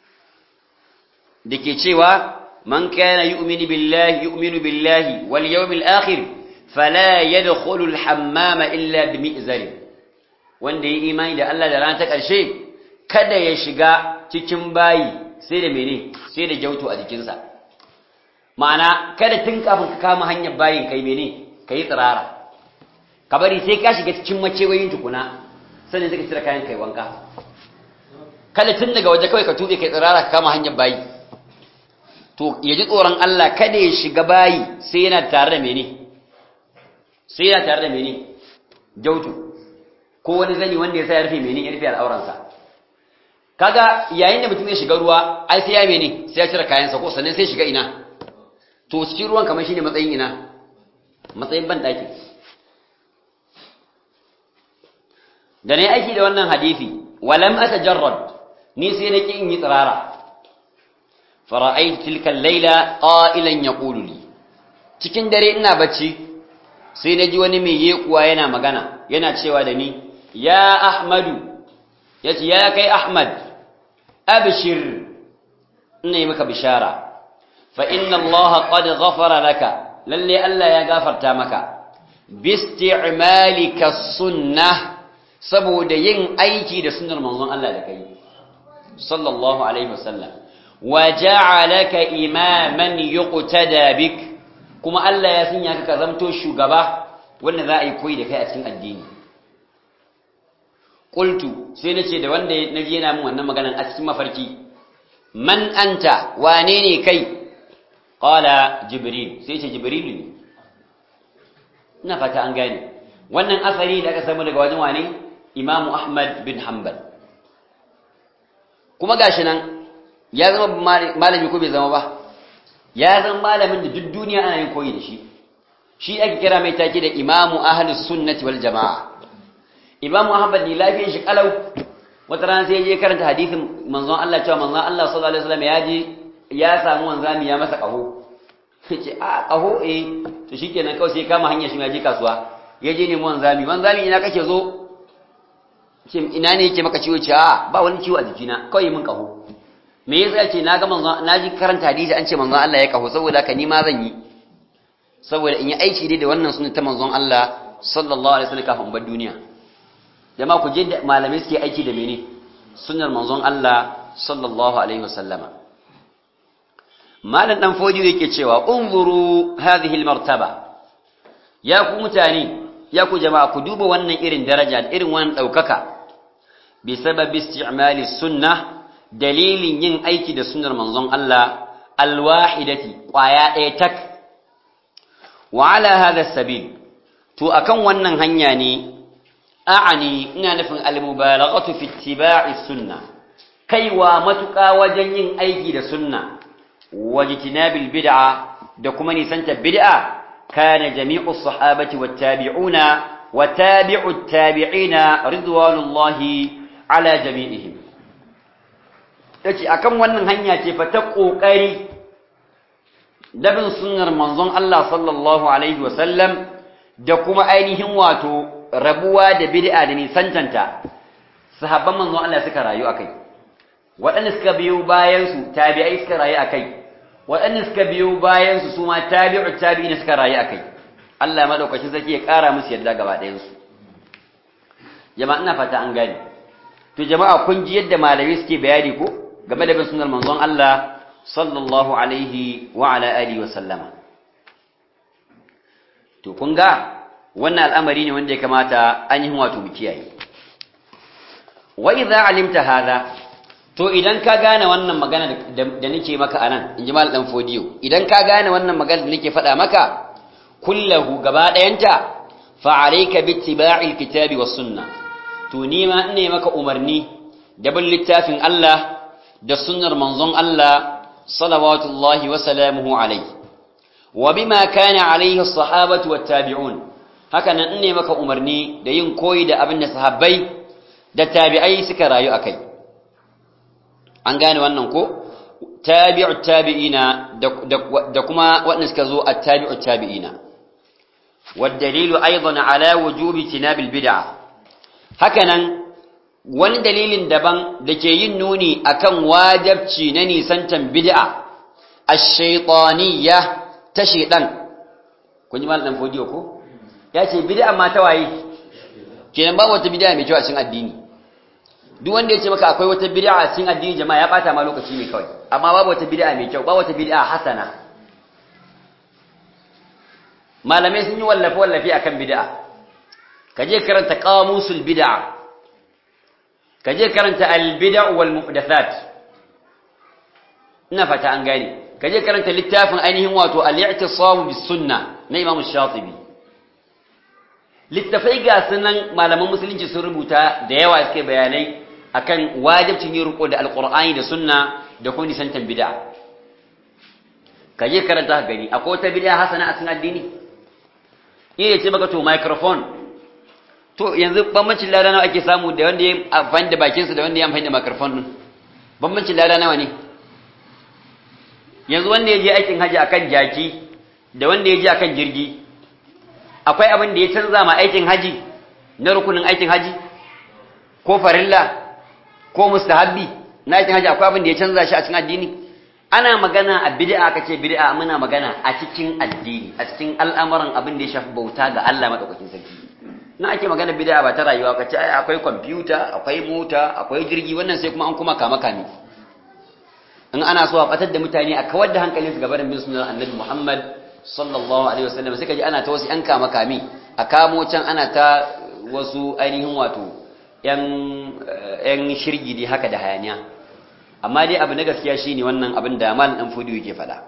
dake cewa man kana yu'minu billahi yu'minu billahi wal yawmil akhir fala yadkhulu al hammama illa bimi'zari wanda yi imani da Allah da ran ta karshe kada ya shiga cikin bayi sai da mene sai da jauto a jikinsa ma'ana kada tun kafin ka kama hanyar bayin kai mene kai tsirara ka bari sai ka shiga cikin makewayin tukuna sannan sai ka cire kayan kai wanka kada tun daga waje kawai ka tube kai tsirara ka kama hanyar bayi to ya ji tsoron Allah kada ya shiga bayi sai yana tare da mene sai yana tare da mene jautu ko wani zani wanda ya sa ya rufe mene ya rufe al'auransa kaga yayin da mutum ya shiga ruwa ai sai ya mene sai ya cire kayansa ko sannan sai shiga ina to cikin ruwan kamar shine matsayin ina matsayin ban daki da ne aiki da wannan hadisi walam atajarrad ni sai nake in yi tsirara fara'aytu tilka al-laila qa'ilan yaqulu li cikin dare ina bacci sai naji wani mai yekuwa yana magana yana cewa da ni ya ahmadu yace ya kai ahmad abshir ina yi maka bishara fa inna allaha qad ghafara laka lalle Allah ya gafarta maka bisti'malika sunnah saboda yin aiki da sunnar manzon Allah da kai sallallahu alaihi wasallam wa ja'alaka imaman yuqtada bik kuma Allah ya sanya ka zamto shugaba wanda za a yi koyi da kai a cikin addini qultu sai nace da wanda naji yana min wannan maganan a cikin mafarki man anta wane ne kai qala jibril sai ce jibril ne ina fata an gane wannan asari da aka samu daga wajen wane imamu ahmad bin hanbal kuma gashi nan ya zama malami ko bai zama ba ya zama malamin da duk duniya ana yin koyi da shi shi ake kira mai take da imamu ahlus sunnati wal jamaa imamu ahmad ni lafiyar shi kalau wata rana sai je karanta hadisin manzon Allah cewa manzon Allah sallallahu alaihi wasallam ya je ya samu wanzami ya masa kaho ce a kaho eh to shikenan kawai sai kama hanya shi ya je kasuwa ya je nemi wanzami wanzami ina kake zo ce ina ne yake maka ciwo ce a ba wani ciwo a jikina kawai mun kaho me yasa ce na ga manzon na ji karanta hadisi an ce manzon Allah ya kaho saboda haka ni ma zan yi saboda in yi aiki dai da wannan sunan ta manzon Allah sallallahu alaihi wasallam kafin bar duniya jama'a ku je da malamai suke aiki da mene sunnar manzon Allah sallallahu alaihi wasallama malam dan fodi yake cewa unzuru hadhihi almartaba ya ku mutane ya ku jama'a ku duba wannan irin daraja irin wannan daukaka bi sababi isti'mali sunnah dalilin yin aiki da sunnar manzon Allah alwahidati kwaya ɗaya tak wa ala hadha sabil to akan wannan hanya ne a'ani ina nufin almubalaghatu fi ittiba'i sunnah kaiwa matuƙa wajen yin aiki da sunna wajtinabil bid'a da kuma nisanta bid'a kana jami'u sahabati wat tabi'una wa tabi'ut tabi'ina ridwanullahi ala jami'ihim yace akan wannan hanya ce fa ta kokari dabin sunnar manzon Allah sallallahu alaihi wasallam da kuma ainihin wato rabuwa da bid'a da nisantanta sahabban manzon Allah suka rayu akai waɗanda suka biyo bayansu tabi'ai suka rayu a kai waɗanda suka biyo bayansu su ma tabi'u tabi'ina suka rayu a kai Allah maɗaukaci zaki ya ƙara musu yadda gaba ɗayansu jama'a ina fata an gane to jama'a kun ji yadda malamai suke bayani ko game da bin sunnar manzon Allah sallallahu alaihi wa ala alihi wa sallama to kun ga wannan al'amari ne wanda ya kamata an yi wato mu kiyaye wa idza alimta hadha to idan ka gane wannan magana da nake maka anan in ji mal dan fodiyo idan ka gane wannan magana da nake faɗa maka kullahu gaba ɗayanta fa alayka bittiba'i alkitabi was sunna to ni ma ina maka umarni da bin littafin Allah da sunnar manzon Allah salawatullahi wa salamuhu alayhi wa bima kana alayhi as-sahabatu wat tabi'un haka nan ina maka umarni da yin koyi da abin da sahabbai da tabi'ai suka rayu akai an gane wannan ko tabi'u tabi'ina da kuma waɗanda suka zo a tabi'u tabi'ina والدليل أيضا على وجوب تناب البدع hakanan wani dalilin daban da ke yin nuni akan wajabci na nisantan bid'a ash-shaytaniyya ta shaytan kun ji mal dan fodiyo ko ya ce bid'a ma ta waye kenan ba wata bid'a mai kyau a cikin addini duk wanda ya ce maka akwai wata bid'a a cikin addini jama'a ya bata ma lokaci ne kawai amma babu wata bid'a mai kyau ba wata bid'a hasana malamai sun yi wallafe wallafe akan bid'a kaje karanta qamusul bid'a kaje karanta al bid'a wal muhdathat ina fata an gane kaje karanta littafin ainihin wato al-i'tisam bis sunna na Imam Shatibi littafai ga sunan malaman musulunci sun rubuta da yawa suke bayanai akan wajibcin yin riko da alqur'ani da sunna da kuma nisantan bid'a kaje karanta gani akwai wata bid'a hasana a cikin addini iya ce baka to microphone to yanzu bambancin lada nawa ake samu da wanda ya amfani da bakinsa da wanda ya amfani da microphone din bambancin lada nawa ne yanzu wanda ya je aikin haji akan jaki da wanda ya je akan jirgi akwai abin da ya canza ma aikin haji na rukunin aikin haji ko farilla ko mustahabbi na aikin haji akwai abin da ya canza shi a cikin addini ana magana a bid'a aka ce bid'a muna magana a cikin addini a cikin al'amuran abin da ya shafi bauta ga Allah madaukakin sarki na ake magana bid'a ba ta rayuwa kace ai akwai kwamfuta akwai mota akwai jirgi wannan sai kuma an kuma kama kame in ana so a batar da mutane a kawar da hankalinsu ga barin bin sunan annabi Muhammad sallallahu alaihi wasallam sai kaji ana ta wasu yan kama kame a kamo can ana ta wasu ainihin wato yan yan shirgi dai haka da hayaniya amma dai abu na gaskiya shine wannan abin da mal dan fudu yake faɗa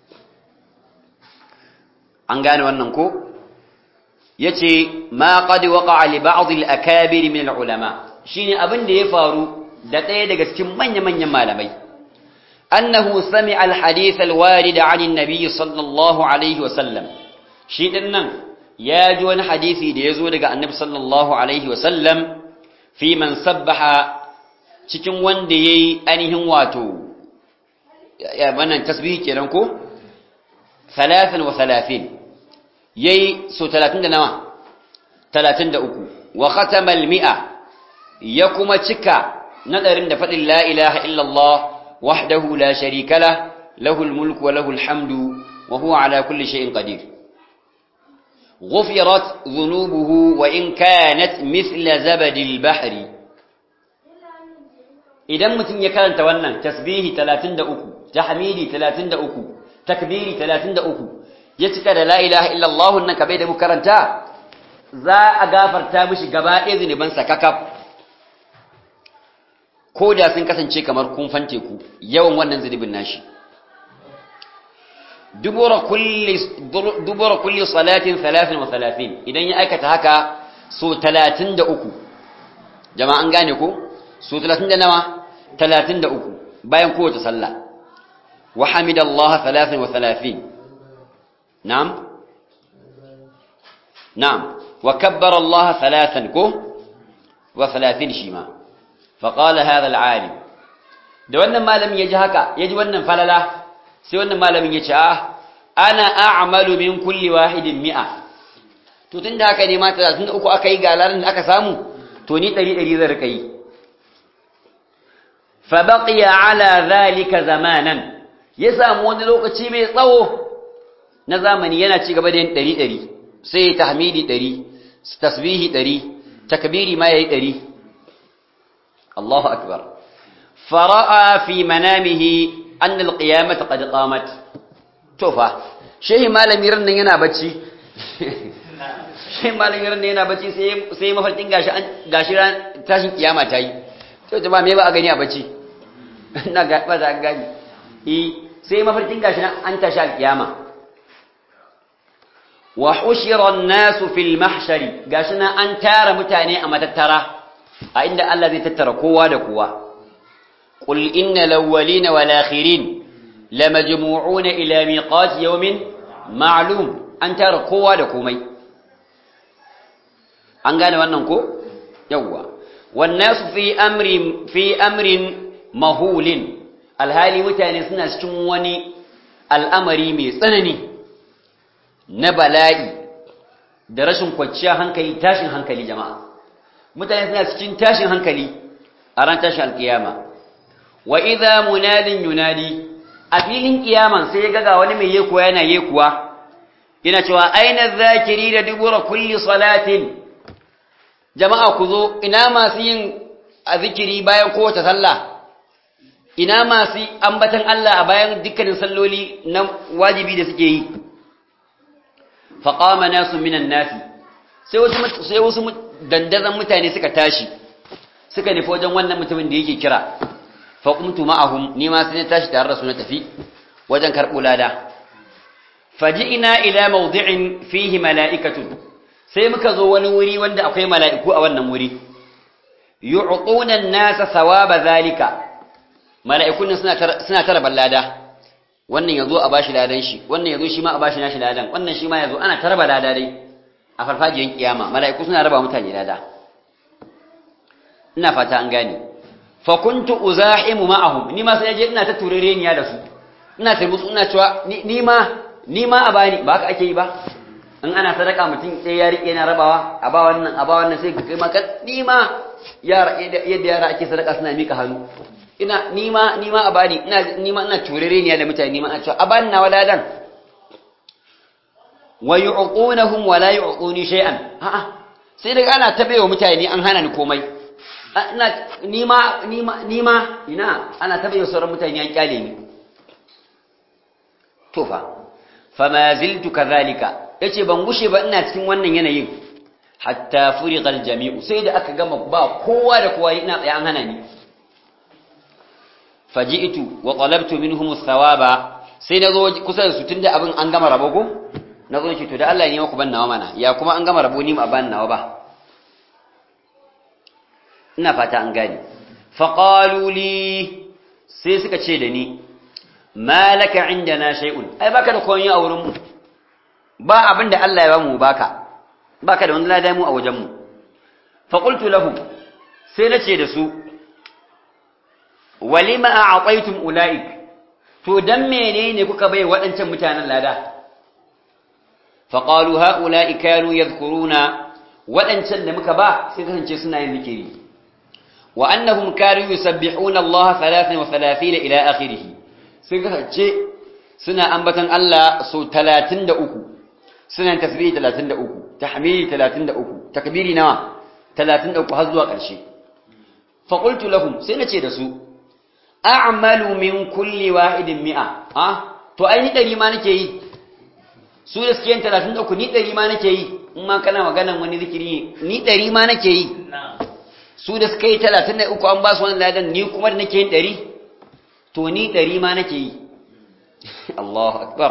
an gane wannan ko yace ma qad waqa'a li ba'd al-akabir min al-ulama shine abin da ya faru da ɗaya daga cikin manya-manyan malamai annahu sami'a al-hadith al-warid 'an an-nabi sallallahu alaihi wa sallam shi din nan ya ji wani hadisi da yazo daga annabi sallallahu alaihi wa sallam fi man sabbaha cikin wanda yayi ainihin wato ya wannan tasbihi kenan ko 33 yayi so 30 da nawa 33 wa khatama al-mi'a ya kuma cika nadarin da fadin la ilaha illa Allah wahdahu la sharika lah lahul mulku wa lahul hamdu wa huwa ala kulli shay'in qadir غفرت ذنوبه وإن كانت مثل زبد البحر idan mutum ya karanta wannan tasbihi 33 tahmidi 33 takbiri 33 ya cika da la ilaha illallah nan kabai da mu karanta za a gafarta mishi gaba ɗaya zunuban sa kakaf ko da sun kasance kamar kumfan teku yawan wannan zunubin nashi dubura kulli dubura kulli salatin 33 idan ya aikata haka so 33 jama'a an gane ko so 30 da nawa 33 bayan kowace sallah wa hamidallah 33 na'am na'am wa kabbara Allah thalathan ko wa 30 shi ma fa qala hadha al-alim da wannan malamin yaji haka yaji wannan falala sai wannan malamin yace ah ana a'malu min kulli wahidin mi'a to tunda haka ne ma 33 aka yi galarin da aka samu to ni 100 100 zan rika yi فبقي على ذلك زمانا ya samu wani lokaci mai tsawo na zamani yana ci gaba da yin ɗari ɗari sai tahmidi ɗari tasbihi ɗari takbiri ma yayi ɗari Allahu akbar fara'a fi manamihi anna alqiyamata qad qamat to fa shehi malami ran nan yana bacci shehi malami ran nan yana bacci sai sai mafarkin gashi gashi tashin kiyama ta yi to jama'a me ba a gani a bacci ina ga ba za gani eh sai mafarkin gashi nan an tashi alkiyama wa hushira an-nas fil mahshari gashi nan an tara mutane a matattara a inda Allah zai tattara kowa da kowa qul innal awwalina wal akhirin lamajmu'una ila miqat yawmin ma'lum an tara kowa da komai an gane wannan ko yawwa wan nas fi amri fi amrin mahulin alhali mutane suna cikin wani al'amari mai tsanani na bala'i da rashin kwanciyar hankali tashin hankali jama'a mutane suna cikin tashin hankali a ran tashin alkiyama wa idza munadin yunadi a filin kiyaman sai ya gaga wani mai yekuwa yana yekuwa yana cewa aina zakiri da dubura kulli salatin jama'a ku zo ina masu yin a zikiri bayan kowace sallah ina masu ambatan Allah a bayan dukkanin salloli na wajibi da suke yi faƙama nasu minan nasi sai wasu sai wasu dandazan mutane suka tashi suka nufi wajen wannan mutumin da yake kira fa qumtu ma'ahum ni ma sai na tashi tare da su na tafi wajen karɓo lada faji'ina ila mawdi'in fihi mala'ikatun sai muka zo wani wuri wanda akwai mala'iku a wannan wuri yu'tuna an-nasa thawaba zalika mala'ikun suna suna tara ballada wannan yazo a bashi ladan shi wannan yazo shi ma a bashi nashi ladan wannan shi ma yazo ana tarba lada dai a farfajiyar kiyama mala'iku suna raba mutane lada ina fata an gane fa kuntu uzahimu ma'ahum ni ma sai je ina ta turereniya da su ina ta musu ina cewa ni ma ni ma a bani ba haka ake yi ba in ana sadaka mutum sai ya rike na rabawa a ba wannan a ba wannan sai kai ma ni ma yara yadda yara ake sadaka suna mika hannu ina ni ma ni ma a bani ina ni ma ina turereniya da mutane ni ma a cewa a bani na waladan wa yu'qunahum wa la yu'quni shay'an a'a sai daga ana tabewa mutane an hana ni komai ina nima nima nima ina ana tabewa sauran mutane an kyale ni to fa fama ziltu kadhalika yace ban gushe ba ina cikin wannan yanayin hatta furiqa aljami'u sai da aka gama ba kowa da kowa ina tsaye an hana ni faji'tu wa talabtu minhum athawaba sai nazo kusa da su tunda abin an gama rabo ko na zo ce to da Allah ne maku ban nawa mana ya kuma an gama rabo ni ma ban nawa ba ina fata an gane faqalu li sai suka ce da ni malaka indana shay'un ai baka da koyon a wurin mu ba abin da Allah ya ba mu baka baka da wani ladan mu a wajen mu fa qultu lahum sai nace da su walima a'taytum ulaik to dan menene kuka bai waɗancan mutanen lada فقالوا هؤلاء كانوا يذكرون waɗancan da muka ba sai kasance suna yin zikiri wa annahum kanu yusabbihuna Allah 33 ila akhirih sai kasance suna ambatan Allah so 33 suna tasbih 33 tahmidi 33 takbiri nawa 33 har zuwa ƙarshe fa qultu lahum sai nace da su a'malu min kulli wahidin mi'a ah to ai ni dari ma nake yi su da suke yin talatin da uku ni ɗari ma nake yi in ma kana maganan wani zikiri ni ɗari ma nake yi su da suka yi talatin da uku an ba su wani ladan ni kuma da nake yin ɗari to ni ɗari ma nake yi Allahu akbar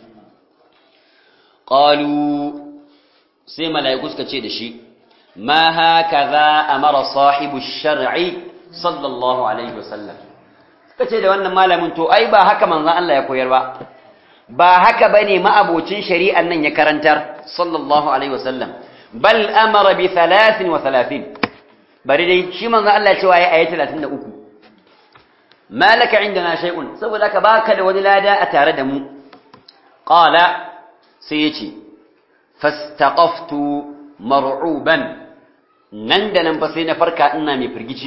qalu sai mala'iku suka ce da shi ma hakaza amara sahibu shar'i sallallahu alaihi wasallam suka ce da wannan malamin to ai ba haka manzon Allah ya koyar ba ba haka bane ma'abocin shari'an nan ya karantar sallallahu alaihi wasallam bal amara bi 33 bari dai shi manzo Allah cewa ya ayi 33 malaka indana shay'un saboda ka baka da wani lada a tare da mu qala sai yace fastaqaftu mar'uban nan da nan fa sai na farka ina mai firgici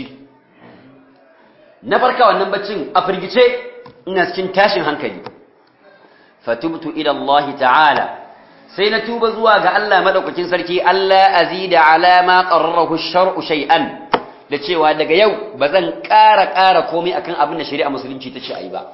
na farka wannan baccin a firgice ina cikin tashin hankali fatubtu ila Allah ta'ala sai na tuba zuwa ga Allah madaukakin sarki Allah azida ala ma qarrarahu ash-shar'u shay'an da cewa daga yau bazan ƙara ƙara komai akan abin da shari'a musulunci ta ce ayi ba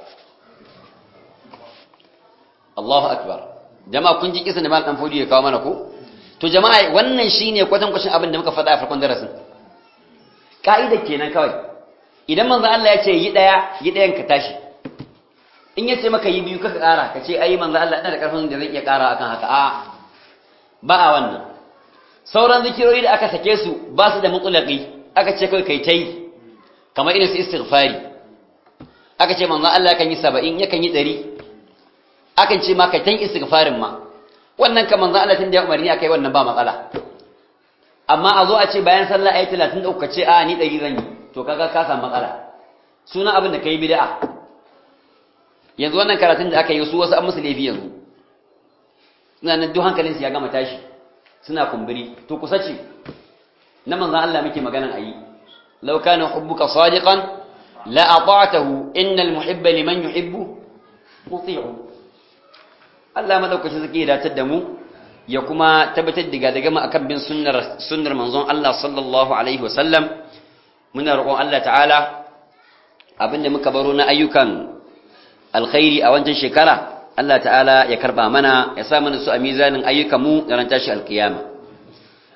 Allahu akbar jama'a kun ji kisan da mal dan fodi ya kawo mana ko to jama'a wannan shine kwatan kwashin abin da muka faɗa a farkon darasin ka'ida kenan kawai idan manzo Allah ya ce yi daya yi dayan ka tashi in yace maka yi biyu kaka ƙara ka ce ai manzo Allah ina da ƙarfin da zan iya ƙara akan haka a ba a wannan sauran zikirori da aka sake su ba su da mutlaqi aka ce kai kai tai kamar irin su istighfari aka ce manzo Allah kan yi 70 yakan yi 100 akan ce ma kai tan istighfarin ma wannan kan manzo Allah tun da ya umarni akai wannan ba matsala amma a zo a ce bayan sallah ayi 33 ka ce a ni 100 zan yi to kaga ka samu matsala suna abin da kai bid'a yanzu wannan karatun da aka yi su wasu an musu laifi yanzu suna nan duk hankalinsu ya gama tashi suna kumburi to kusa ce na manzan Allah muke maganan ayi law kana hubbuka sadiqan la ata'tahu innal muhibba liman yuhibbu muti'u Allah madaukakin zaki ya datar da mu ya kuma tabbatar da daga mu akan bin sunnar sunnar manzon Allah sallallahu alaihi wasallam muna roƙon Allah ta'ala abinda muka baro na ayyukan alkhairi a wancan shekara Allah ta'ala ya karba mana ya sa mana su a mizanin ayyukanmu ran tashi alkiyama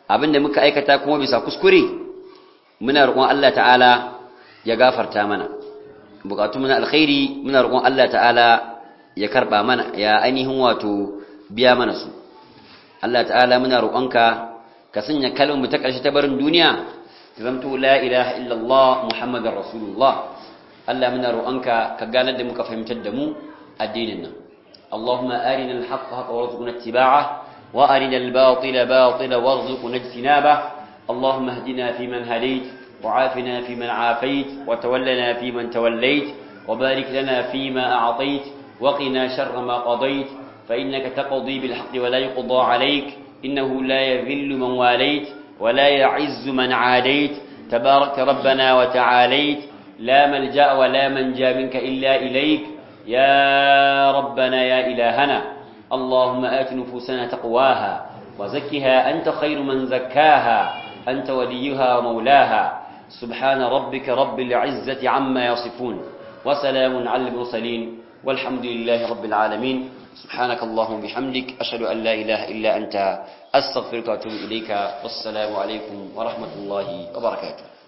abinda muka aikata kuma bisa kuskure muna roƙon Allah ta'ala ya gafarta mana bukatu muna alkhairi muna roƙon Allah ta'ala ya karba mana ya ainihin wato biya mana su Allah ta'ala muna roƙonka ka sanya kalmar mu ta ƙarshe ta barin duniya ta zamto la ilaha illallah muhammadar rasulullah Allah muna roƙonka ka ganar da mu ka fahimtar da mu addinin nan اللهم أرنا الحق حقا وارزقنا اتباعه وأرنا الباطل باطلا وارزقنا اجتنابه اللهم اهدنا فيمن هديت وعافنا فيمن عافيت وتولنا فيمن توليت وبارك لنا فيما أعطيت وقنا شر ما قضيت فإنك تقضي بالحق ولا يقضى عليك إنه لا يذل من واليت ولا يعز من عاديت تبارك ربنا وتعاليت لا ملجأ ولا منجا منك إلا إليك يا ربنا يا إلهنا اللهم آت نفوسنا تقواها وزكها أنت خير من زكاها أنت وليها ومولاها سبحان ربك رب العزة عما يصفون وسلام على المرسلين والحمد لله رب العالمين سبحانك اللهم وبحمدك أشهد أن لا إله إلا أنت أستغفرك وأتوب إليك والسلام عليكم ورحمة الله وبركاته